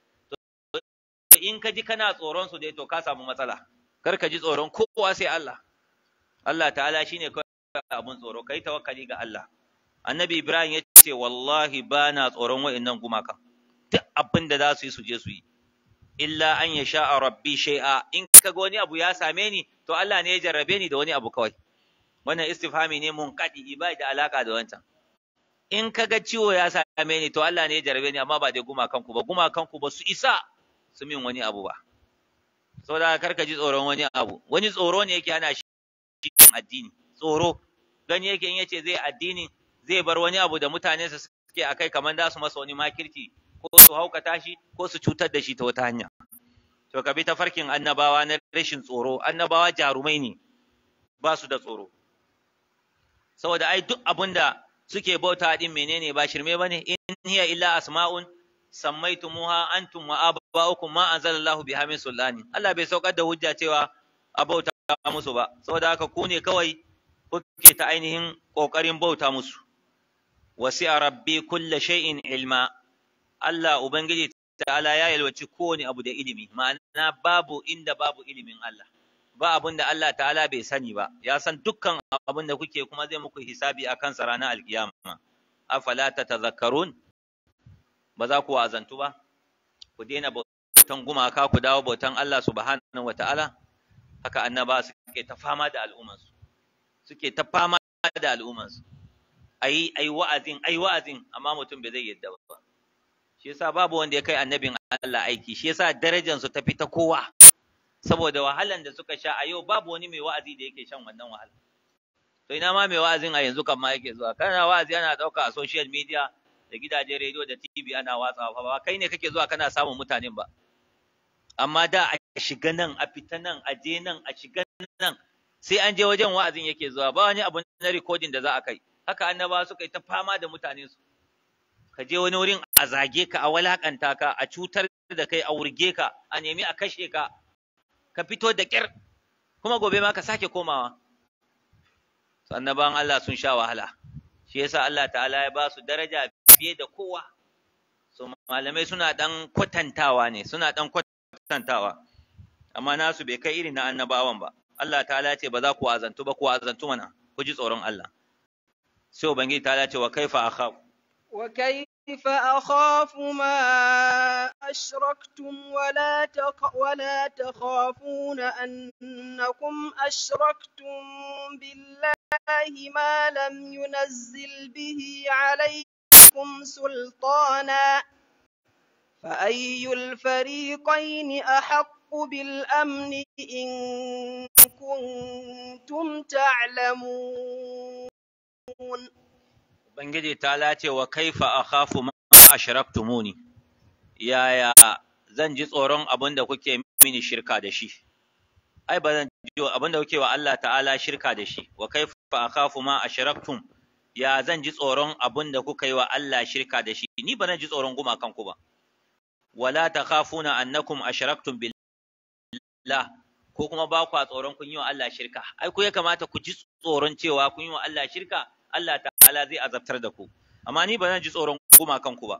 A: to in ka ji kana tsoron su dai to ka samu matsala kar ka ji tsoron kowa sai Allah Allah ta'ala shine kawai abun tsoro kai tawakkali ga Allah annabi Ibrahim ya ce wallahi bana tsoron wa'annan gumakan duk abin da za su yi su je su yi illa an ya sha a rabbi shay'a in kaga wani abu ya same ni to Allah ne ya jarrabe ni da wani abu kawai wannan istifhami ne mun kadi bai da alaka da wancan in kaga ciwo ya same ni to Allah ne ya jarrabe ni amma ba dai gumakan ku ba gumakan ku ba su isa su min wani abu ba saboda kar ka ji tsoron wani abu wani tsoro ne yake ana shi addini tsoro gani yake in yace zai addini zai bar wani abu da mutane su suke akai kamar da su masa wani makirci ko su haukata shi ko su cutar da shi ta wata hanya to ka bi ta farkin annabawa na rashin tsoro annabawa jarumai ne ba su da tsoro saboda ai duk abin da suke bauta din menene ba shirme bane in hiya illa asma'un sammaitumuha antum wa aba'ukum ma anzalallahu biha min sulani Allah bai saukar da hujja cewa a bauta musu ba saboda haka ku ne kawai kuke ta ainihin kokarin bauta musu wasi'a rabbi kulla shay'in ilma Allah Ubangiji ta'ala ya yalwaci kowane abu da ilimi, ma'ana babu inda babu ilimin Allah, ba abin da Allah ta'ala bai sani ba, ya san dukkan abin da kuke kuma zai muku hisabi a kansa ranar alkiyama. Afala ta tazakkarun, ba za ku wa'azantu ba, ku daina bautan gumaka ku dawo bautan Allah subhanahu wa ta'ala, haka annaba suke ta fama da al'ummansu, suke ta fama da al'ummansu. Ayi, ayi wa'azin, ayi wa'azin, amma mutum bai zai yadda ba. shi yasa babu wanda ya kai annabin Allah aiki shi yasa darajar su tafi ta kowa saboda wahalan da suka sha a yau babu wani mai wa'azi da yake shan wannan wahala to ina ma mai wa'azin a yanzu kan ma yake zuwa kana wa'azi ana dauka a social media da gidajen rediyo da TV ana watsawa ba kai ne kake zuwa kana samun mutanen ba amma da a shiga nan a fita nan a je nan a shiga nan sai an je wajen wa'azin yake zuwa ba wani abu na recording da za a kai haka annaba suka yi ta fama da mutane su ka je wani wurin a zage ka a walakanta ka a cutar da kai a wurge ka a nemi a kashe ka ka fito da ƙyar kuma gobe ma ka sake komawa annaban Allah sun sha wahala shi yasa Allah ta'ala ya ba su daraja fiye da kowa so malamai suna dan kwatantawa ne suna dan kwatantawa amma nasu bai kai irin na annabawan ba Allah ta'ala ce ba za ku azantu ba ku azantu mana ku ji tsoron Allah sai ubangiji ta'ala ce wa kaifa akhaf
B: wa kaifa akhafu ma ashraktum wa la wa la takhafuna annakum ashraktum billahi ma lam yunazzil bihi alaykum sultana فأي الفريقين أحق بالأمن إن كنتم تعلمون
A: Ubangiji ta lace wa kaifa akhafu ma ashraktumuni yaya zan ji tsoron abin da kuke mini shirka da shi ai ba zan ji abin da kuke wa Allah ta'ala shirka da shi wa kaifa akhafu ma ashraktum ya zan ji tsoron abin da kuka yi wa Allah shirka da shi ni ba zan ji tsoron gumakan ku ba wala takhafuna annakum ashraktum billah ko kuma ba ku tsoron kun yi wa Allah shirka ai ku ya kamata ku ji tsoron cewa kun yi wa Allah shirka Allah ta'ala zai azabtar da ku amma ni ba zan ji tsoron gumakan ku ba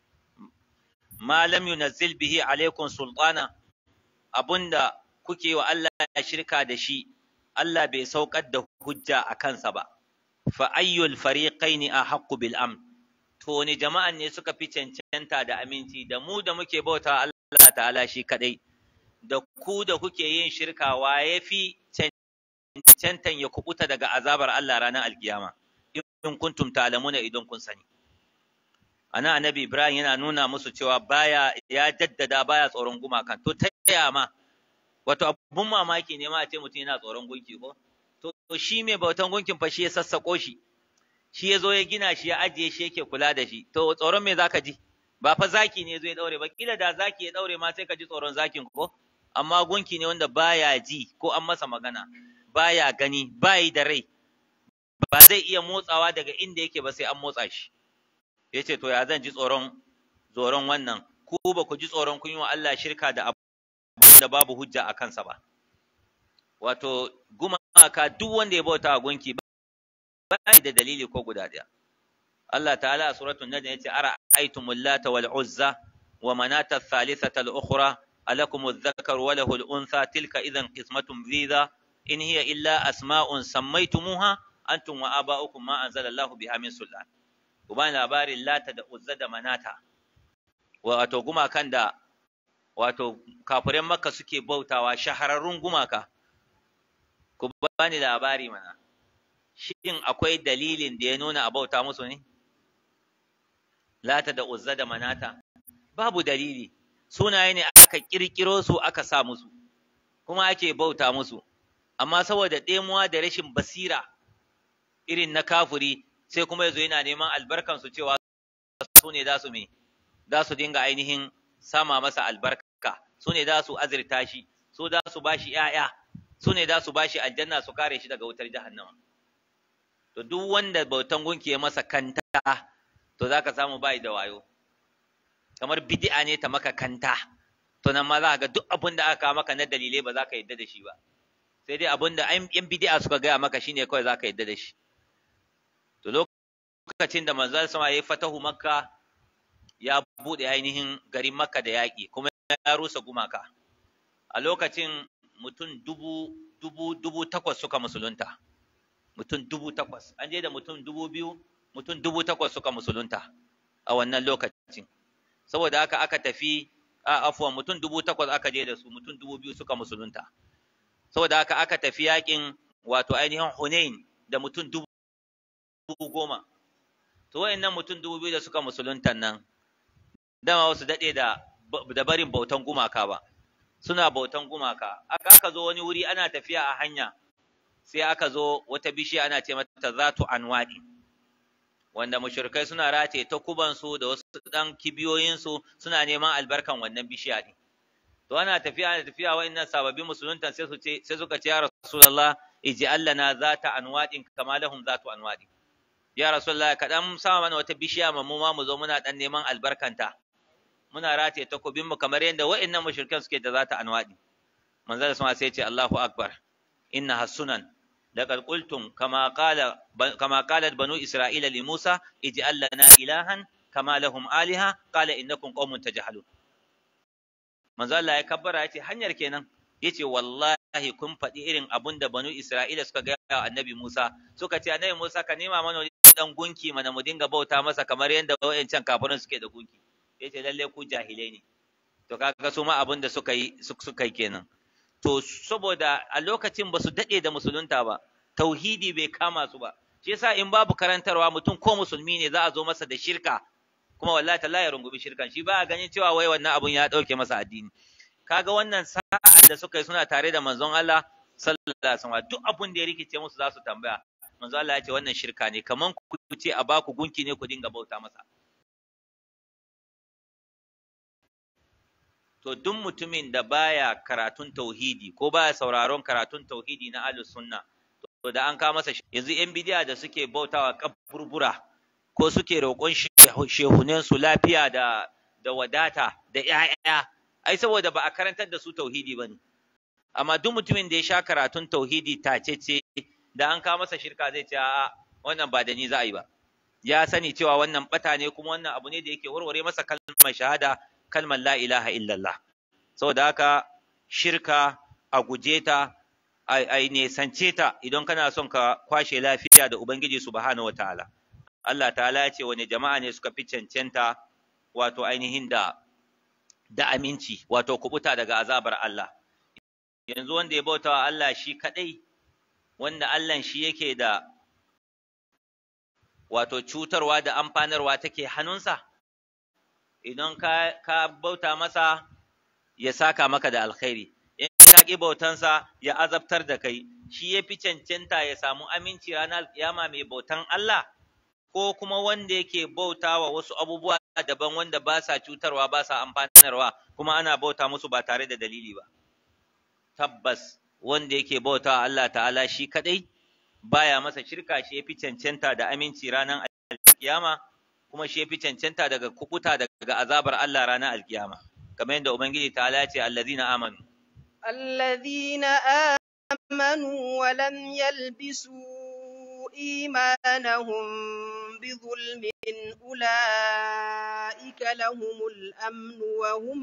A: ma lam yunazzil bihi alaikum sultana abunda kuke wa Allah shirka da shi Allah bai saukar da hujja a kansa ba fa ayyul fariqaini ahaqqu bil amn to ni jama'an ne suka fi cancanta da aminci da mu da muke bauta Allah ta'ala shi kadai da ku da kuke yin shirka wa yafi cancantan ya kubuta daga azabar Allah ranar alkiyama in kuntum ta'lamuna idan kun sani ana annabi Ibrahim yana nuna musu cewa baya ya jaddada baya tsoron gumakan to ta yaya ma wato abun mamaki ne ma a ce mutum yana tsoron gunki ko to shi mai bautan gunkin fa shi ya sassako shi shi ya zo ya gina shi ya ajiye shi yake kula da shi to tsoron me zaka ji ba fa zaki ne zai daure ba kila da zaki ya daure ma sai ka ji tsoron zakin ko amma gunki ne wanda baya ji ko an masa magana baya gani bayi da rai ba zai iya motsawa daga inda yake ba sai an motsa shi ya ce to ya zan ji tsoron tsoron wannan ku ba ku ji tsoron kun yi wa Allah shirka da abu da babu hujja a kansa ba wato gumaka duk wanda ya bauta wa gunki ba da dalili ko guda ɗaya Allah ta'ala a suratul najm yace ara aitumul lata wal uzza wa manata thalithata al ukhra alakum adh-dhakar wa lahu al untha tilka idhan qismatun dhiza in hiya illa asma'un sammaytumuha antum wa aba'ukum ma anzalallahu biha min sultan ku bani labarin lata da uzza da manata wato gumakan da wato kafiran makka suke bautawa shahararrun gumaka ku bani labari mana shin akwai dalilin da ya nuna a bauta musu ne lata da uzza da manata babu dalili sunaye ne aka kirkiro su aka sa musu kuma ake bauta musu amma saboda ɗemuwa da rashin basira irin na kafuri sai kuma yazo yana neman albarkan su cewa su ne za su me za su dinga ainihin sama masa albarka su ne za su azirta shi su za su bashi ƴaƴa su ne za su bashi aljanna su kare shi daga wutar jahannama to duk wanda bautan gunki ya masa kanta to zaka samu bai da wayo kamar bid'a ne ta maka kanta to nan ma za ka ga duk abin da aka maka na dalilai ba za ka yadda da shi ba sai dai abin da yan bid'a suka gaya maka shine kawai za ka yadda da shi to lokacin da manzon sama ya yi fatahu makka ya buɗe ainihin garin makka da yaƙi kuma ya rusa gumaka a lokacin mutum dubu dubu dubu takwas suka musulunta mutum dubu takwas an je da mutum dubu biyu mutum dubu takwas suka musulunta a wannan lokacin saboda haka aka tafi a afuwan mutum dubu takwas aka je da su mutum dubu biyu suka musulunta saboda haka aka tafi yakin wato ainihin hunain da mutum dubu goma to wayannan mutum dubu biyu da suka musuluntan nan dama wasu daɗe da da barin bautan gumaka ba suna bautan gumaka aka aka zo wani wuri ana tafiya a hanya sai aka zo wata bishiya ana ce mata zatu anwadi wanda mushrikai suna rataye ta kubansu da wasu dan kibiyoyinsu suna neman albarkan wannan bishiya ne to ana tafiya ana tafiya wa'annan sababbin musuluntan sai su ce sai suka ce ya rasulullah ij'al lana zata anwadin kama lahum zatu anwadin ya rasulullah ka dan sama mana wata bishiya mu ma mu zo muna dan neman albarkanta muna rataye takobin mu kamar yadda wa'annan mushrikan suke da zata anwadi manzo da sama sai ya ce Allahu akbar innaha sunan laqad qultum kama qala kama qalat banu isra'ila li musa ij'al lana ilahan kama lahum aliha qala innakum qaumun tajhalun manzo Allah ya kabbara yace hanyar kenan yace wallahi kun faɗi irin abun da banu Isra'ila suka ga annabi Musa suka ce annabi Musa ka nema mana wani dan gunki mana mu dinga bauta masa kamar yadda wayancan kafirin suke da gunki yace lalle ku jahilai ne to kaga su ma abun da suka yi suka yi kenan to saboda a lokacin ba su dade da musulunta ba tauhidi bai kama su ba shi yasa in babu karantarwa mutum ko musulmi ne za a zo masa da shirka kuma wallahi tallahi ya rungumi shirkan shi ba ganin cewa wai wannan abun ya dauke masa addini kaga wannan sa'an da suka yi suna tare da manzon Allah sallallahu alaihi wasallam duk abun da ya rikice musu za su tambaya manzon Allah ya ce wannan shirka ne kaman ku ce a baku gunki ne ku dinga bauta masa to duk mutumin da baya karatun tauhidi ko baya sauraron karatun tauhidi na ahlus sunna to da an kawo masa yanzu yan bidiya da suke bautawa kaburbura ko suke roƙon shehunen su lafiya da da wadata da ƴaƴa ai saboda ba a karantar da su tauhidi bane amma duk mutumin da ya sha karatun tauhidi tacece da an kawo masa shirka zai ce a'a wannan ba da ni za a yi ba ya sani cewa wannan bata ne kuma wannan abu ne da yake warware masa kalmar shahada kalmar la ilaha illallah saboda haka shirka a guje ta a nesance ta idan kana son ka kwashe lafiya da ubangiji subhanahu wataala Allah ta'ala ya ce wani jama'a ne suka fi cancanta wato ainihin da da aminci wato kubuta daga azabar Allah yanzu wanda ya bautawa Allah shi kadai wanda Allah shi yake da wato cutarwa da amfanarwa take hannunsa idan ka, ka bauta masa ya saka maka da alkhairi in ka ƙi bautansa ya azabtar da kai shi ya fi cancanta ya samu aminci ranar kiyama mai bautan Allah ko kuma wanda yake bautawa wasu abubuwa daban wanda ba sa cutarwa ba sa amfanarwa kuma ana bauta musu ba tare da dalili ba tabbas wanda yake bautawa Allah ta'ala shi kadai baya masa shirka shi ya fi cancanta da aminci ranar alkiyama kuma shi ya fi cancanta daga kukuta daga azabar Allah ranar alkiyama kamar yadda ubangiji ta ce allazina amanu
B: allazina amanu wa lam yalbisu imanahum bidhulmin ulaika lahumul amnu wa hum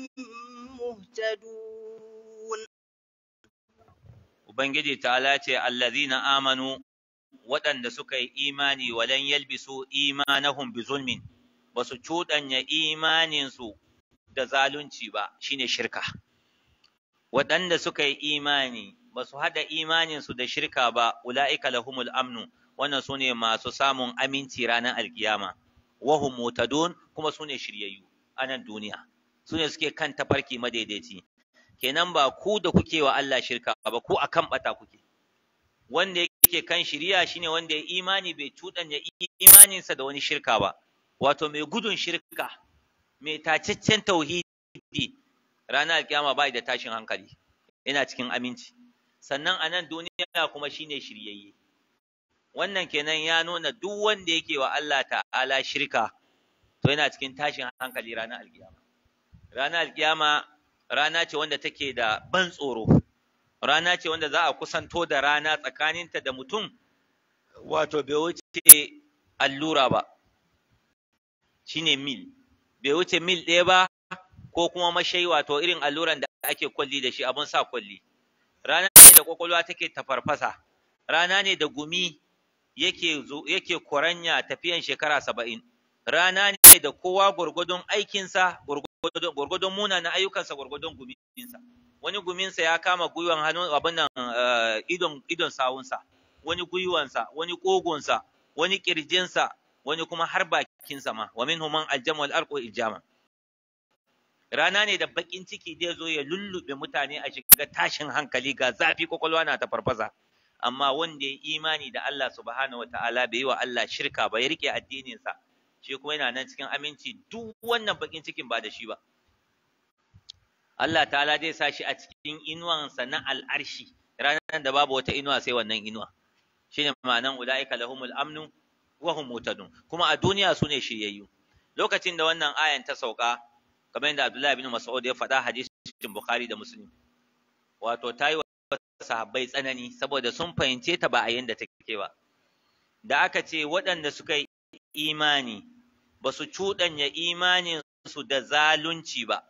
B: muhtadun
A: ubangiji ta ce allazina amanu waɗanda suka yi imani walan yalbisu imanahum bi zulmin ba su cuɗanya imaninsu da zalunci ba shine shirka waɗanda suka yi imani ba su haɗa imaninsu da shirka ba ula'ika lahumul amnu wannan su ne masu samun aminci ranar alkiyama wahum mutadun kuma su ne shiryayyu a nan duniya su ne suke kan tafarki madaidaici kenan ba ku da kuke wa Allah shirka ba ku akan bata kuke wanda yake kan shiriya shine wanda ya imani bai cuɗanya imaninsa da wani shirka ba wato mai gudun shirka mai tacaccen tauhidi ranar alkiyama bai da tashin hankali yana cikin aminci sannan a nan duniya kuma shine shiryayye wannan kenan ya nuna duk wanda yake wa Allah ta'ala shirka to yana cikin tashin hankali ranar alkiyama ranar alkiyama rana ce wanda take da ban tsoro rana ce wanda za a kusanto da rana tsakaninta da mutum wato bai wuce allura ba shine mil bai wuce mil ɗaya ba ko kuma mashai wato irin alluran da ake kwalli da shi abun sa kwalli rana ne da kwakwalwa take tafarfasa rana ne da gumi yake yake kuranya tafiyan shekara saba'in rana ne da kowa gwargwadon aikinsa gwargwadon munanan ayyukansa gwargwadon guminsa wani guminsa ya kama gwiwan hannun abin nan idon idon sawunsa wani gwiwansa wani kogonsa wani kirjinsa wani kuma har bakinsa ma wa minhum man aljama wal arqu iljama rana ne da bakin ciki zai zo ya lullube mutane a shiga tashin hankali ga zafi kwakwalwa na ta farfasa amma wanda ya imani da Allah subhanahu wataala bai yi wa Allah shirka ba ya rike addininsa shi kuma yana nan cikin aminci duk wannan bakin cikin ba da shi ba Allah ta'ala zai sa shi a cikin inuwansa na al'arshi ranar da babu wata inuwa sai wannan inuwa shine ma'anan ulaika lahumul amnu wa hum mutadun kuma a duniya su ne shiryayyu lokacin da wannan ayan ta sauka kamar yadda Abdullahi bin Mas'ud ya faɗa hadisin Bukhari da Muslim wato ta yi wa sahabbai tsanani saboda sun fahimce ta ba a yanda take ba da aka ce waɗanda suka yi imani ba su cuɗanya imanin su da zalunci ba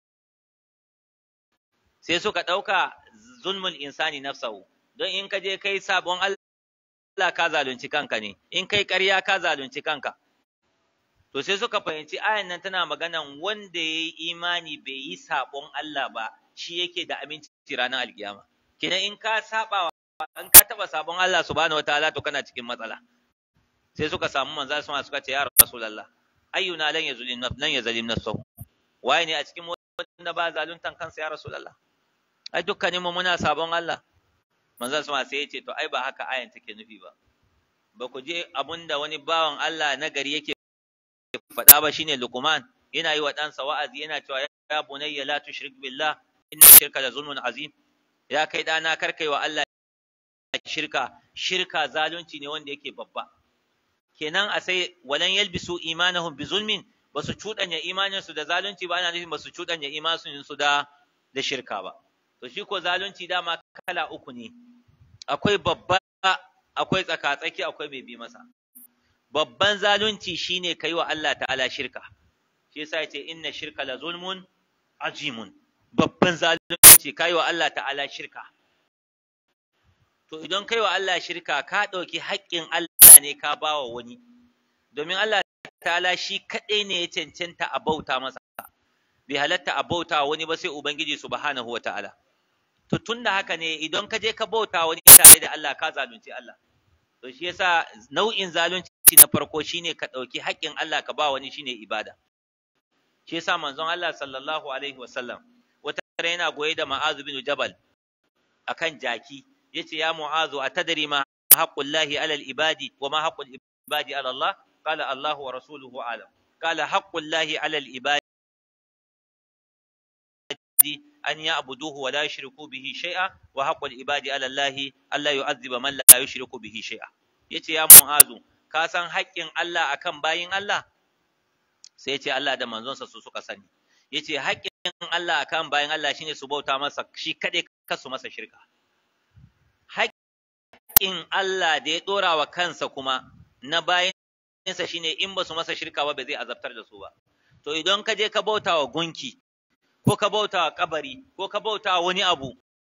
A: sai suka ɗauka zulmul insani nafsahu don in ka je kai sabon Allah ka zalunci kanka ne in kai ƙarya ka zalunci kanka to sai suka fahimci ayan nan tana maganan wanda ya yi imani bai yi sabon Allah ba shi yake da aminci ranar alkiyama kenan in ka saba in ka taba sabon Allah subhanahu wataala to kana cikin matsala sai suka samu manzo sama suka ce ya rasulullah ayyuna lan yazlim nafs lan yazlim nafsuhu waye ne a cikin wanda ba zaluntan kansa ya rasulullah ai dukkanin mu muna sabon Allah manzo sama sai ya ce to ai ba haka ayan take nufi ba ba ku je abunda wani bawan Allah na gari yake faɗa ba shine Luqman yana yi wa ɗansa wa'azi yana cewa ya bunayya la tushrik billah inna shirka la zulmun azim ya kai ɗana kar kai wa Allah shirka shirka zalunci ne wanda yake babba kenan a sai walan yalbisu imanahum bi zulmin basu cuɗanya imanin su da zalunci ba ana nufin basu cuɗanya imanin su da da shirka ba to shi ko zalunci dama kala uku ne akwai babba akwai tsaka-tsaki akwai mai bi masa babban zalunci shine kai wa Allah ta'ala shirka shi yasa yace inna shirka la zulmun azimun babban zalunci kai wa Allah ta'ala shirka to idan kai wa Allah shirka ka ɗauki haƙƙin Allah ne ka bawa wani domin Allah ta'ala shi kaɗai ne ya cancanta a bauta masa bai halatta a bauta wani ba sai ubangiji subhanahu wa ta'ala to tunda haka ne idan ka je ka bauta wani tare da Allah ka zalunci Allah to shi yasa nau'in zalunci na farko shine ka ɗauki haƙƙin Allah ka ba wani shine ibada shi yasa manzon Allah sallallahu alaihi wasallam wata tare yana goye da Ma'azu bin Jabal akan jaki yace ya Mu'azu atadri ma haqqullahi alal ibadi wa ma haqqul ibadi ala Allah qala Allahu wa rasuluhu alam qala haqqullahi alal ibadi أن يعبدوه ولا يشركوا به شيئا وحق العباد على الله ألا يعذب من لا يشرك به شيئا yace ya mu'azu ka san haƙƙin Allah akan bayin Allah sai yace Allah da manzonsa su suka sani yace haƙƙin Allah akan bayin Allah shine su bauta masa shi kadai kasu masa shirka haƙƙin Allah da ya dora wa kansa kuma na bayinsa shine in ba su masa shirka ba ba zai azabtar da su ba to idan ka je ka bauta wa gunki ko ka bauta wa kabari ko ka bauta wa wani abu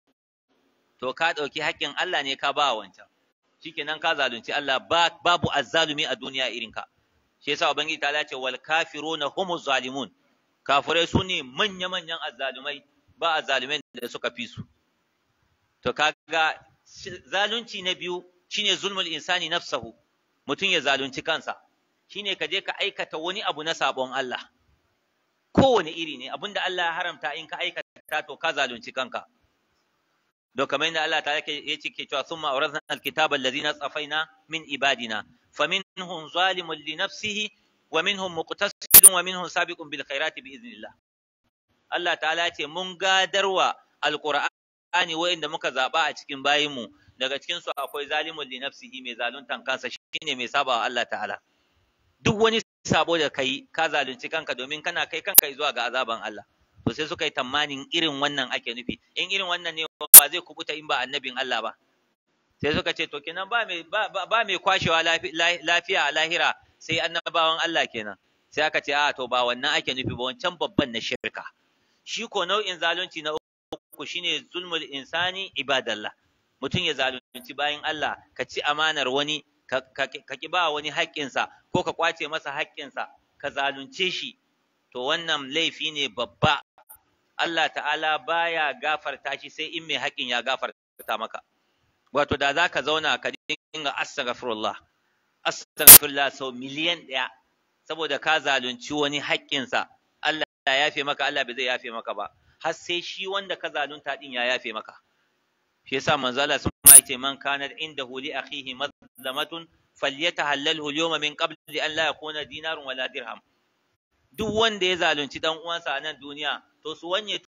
A: to ka ɗauki haƙƙin Allah ne ka ba wancan shikenan ka zalunci Allah babu azzalumi a duniya irin ka shi yasa ubangiji ta ce wal kafiruna humuz zalimun kafirai su ne manya manyan azzalumai ba azzalumai da suka fi su to kaga zalunci na biyu shine zulmul insani nafsahu mutum ya zalunci kansa shine ka je ka aikata wani abu na sabon Allah kowane iri ne abinda Allah ya haramta in ka aikata to ka zalunci kanka don kamar yadda Allah ta yake ya ce ke cewa summa awrazna alkitaba allazina tsafaina min ibadina faminhum zalimun li nafsihi wa minhum muqtasidun wa minhum sabiqun bil khairati bi idnillah Allah ta'ala ce mun gadarwa alqur'ani wa'inda muka zaba a cikin bayinmu daga cikin su akwai zalimun li nafsihi mai zaluntan kansa shine mai sabawa Allah ta'ala duk wani sabo da kai ka zalunci kanka domin kana kai kanka zuwa ga azaban Allah to sai suka yi tamanin irin wannan ake nufi in irin wannan ne ba zai kubuta in ba annabin Allah ba sai suka ce to kenan ba mai ba, ba mai kwashewa lafiya a lahira sai annabawan Allah kenan sai aka ce a to ba wannan ake nufi ba wancan babban na shirka shi ko nau'in zalunci na uku shine zulmul insani ibadallah mutum ya zalunci bayan Allah ka ci amanar wani ka ki ba wani haƙƙinsa ko ka ƙwace masa haƙƙinsa ka zalunce shi to wannan laifi ne babba Allah ta'ala baya gafarta shi sai in mai haƙƙin ya gafarta maka wato da za ka zauna ka dinga astaghfirullah astaghfirullah sau miliyan ɗaya saboda ka zalunci wani haƙƙinsa Allah ya yafe maka Allah bai zai yafe maka ba har sai shi wanda ka zalunta din ya yafe maka shi yasa manzo Allah sun ma yace man kana indahu li akhihi mazlamatun falyatahallalhu al-yawma min qabli an la yakuna dinarun wala dirham duk wanda ya zalunci dan uwansa a nan duniya to su wanye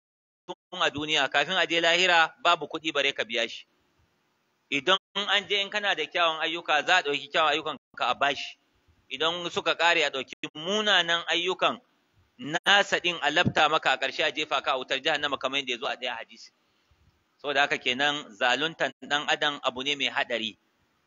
A: tun a duniya kafin a je lahira babu kuɗi bare ka biya shi idan an je in kana da kyawun ayyuka za a ɗauki kyawun ayyukan ka a bashi idan suka ƙare a ɗauki munanan ayyukan nasa ɗin a lafta maka a ƙarshe a jefa ka a wutar jahannama kamar yadda ya zo a ɗaya hadisi saboda haka kenan zaluntan ɗan adam abu ne mai haɗari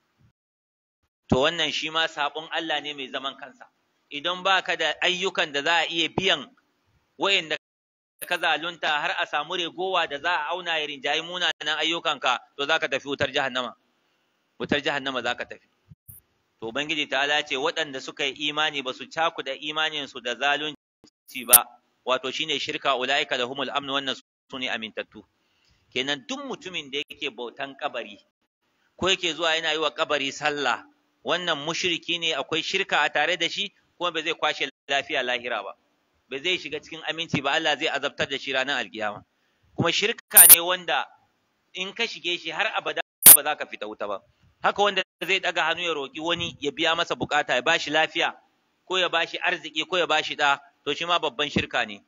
A: to wannan shi ma saɓon Allah ne mai zaman kansa idan baka da ayyukan da za a iya biyan wayanda ka zalunta har a samu regowa da za a auna ya rinjayi munanan ayyukanka to za ka tafi wutar jahannama wutar jahannama za ka tafi to ubangiji ta ce waɗanda suka yi imani ba su cakuda imaninsu da zalunci ba wato shine shirka ulaika da humul amnu wannan su ne amintattu kenan duk mutumin da yake bautan kabari ko yake zuwa yana yi wa kabari sallah wannan mushriki ne akwai shirka a tare da shi kuma ba zai kwashe lafiya lahira ba ba zai shiga cikin aminci ba Allah zai azabtar da shi ranar alkiyama kuma shirka ne wanda in ka shige shi har abada ba za ka fita wuta ba haka wanda zai daga hannu ya roki wani ya biya masa bukata ya bashi lafiya ko ya bashi arziki ko ya bashi da to shi ma babban shirka ne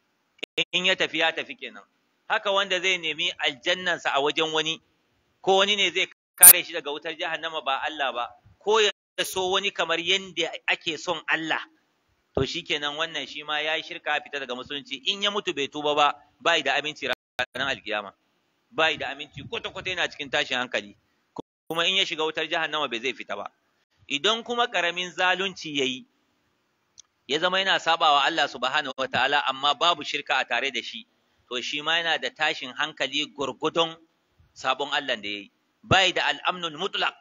A: in ya tafi ya tafi kenan haka wanda zai nemi aljannansa a wajen wani ko wani ne zai kare shi daga wutar jahannama ba Allah ba ko ya so wani kamar yadda ake son Allah to shikenan wannan shi ma yayi shirka fita daga musulunci in ya mutu bai tuba ba bai da aminci ranar alkiyama bai da aminci kwata kwata yana cikin tashin hankali kuma in ya shiga wutar jahannama bai zai fita ba idan kuma karamin zalunci yayi ya zama yana sabawa Allah subhanahu wataala amma babu shirka a tare da shi to shi ma yana da tashin hankali gurgudun sabon Allah da yayi bai da al'amnul mutlaq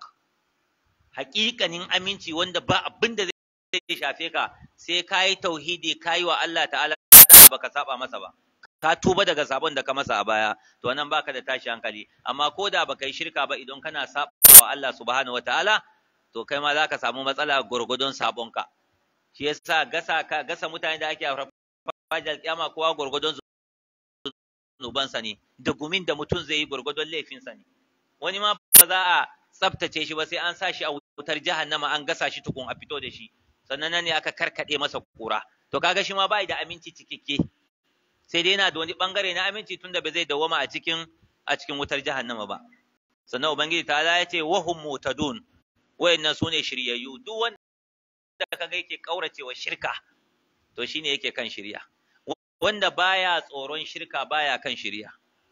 A: haƙiƙanin aminci wanda ba abin da zai shafe ka sai ka yi tauhidi ka yi wa Allah ta'ala ba ka saba masa ba ka tuba daga sabon da ka masa a baya to nan baka da tashi hankali amma ko da baka yi shirka ba idan kana saba wa Allah subhanahu wataala to kai ma zaka samu matsala gurgudun sabon ka shi yasa gasa ka gasa mutane da ake a fajal kiyama kowa gurgudun zunubansa ne da gumin da mutum zai yi gurgudun laifinsa ne wani ma ba za a tsaftace shi ba sai an sa shi a wutar jahannama an gasa shi tukun a fito da shi sannan nan ne aka karkade masa kura to kaga shi ma bai da aminci cikakke sai dai yana da wani bangare na aminci tunda ba zai dawwama a cikin a cikin wutar jahannama ba sannan ubangiji ta ya ce wahum mutadun wayannan sune shiryayyu duk wanda kaga yake kauracewa shirka to shine yake kan shirya wanda baya tsoron shirka baya kan shirya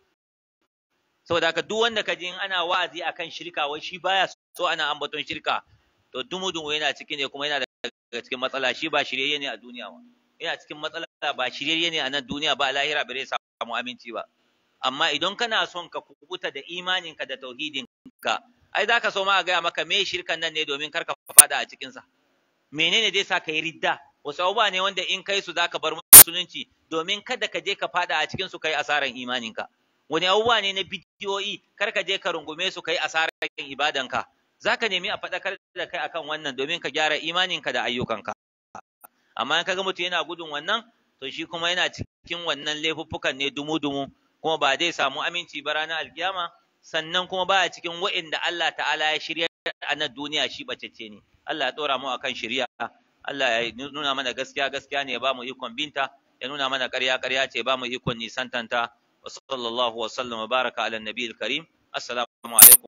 A: saboda haka duk wanda ka ji ana wa'azi akan shirka wai shi baya so ana ambaton shirka to dumudun yana ciki ne kuma yana daga cikin matsala shi ba shiryayye ne a duniya ba yana cikin matsala ba shiryayye ne a nan duniya ba lahira bare samu aminci ba amma idan kana son ka kubuta da imaninka da tauhidinka ai za ka so ma a gaya maka me shirkan nan ne domin kar ka fada a cikinsa menene zai sa ka yi ridda wasu abubuwa ne wanda in kai su za ka bar musulunci domin kada ka je ka fada a cikin su kai asaran imaninka wani abubuwa ne na bidiyoyi kar ka je ka rungume su kai asaran ibadanka za ka nemi a faɗakar da kai akan wannan domin ka gyara imaninka da ayyukanka amma in kaga mutum yana gudun wannan to shi kuma yana cikin wannan laifuffukan ne dumu-dumu kuma ba zai samu aminci ba ranar alkiyama sannan kuma ba cikin wa'inda Allah ta'ala ya shirya a nan duniya shi bacece ne Allah ya tsora mu akan shirya Allah ya nuna mana gaskiya gaskiya ne ya ba mu ikon binta ya nuna mana ƙarya ƙarya ce ba mu ikon nisantanta wa sallallahu wa sallam wa baraka ala nabiyil karim assalamu alaikum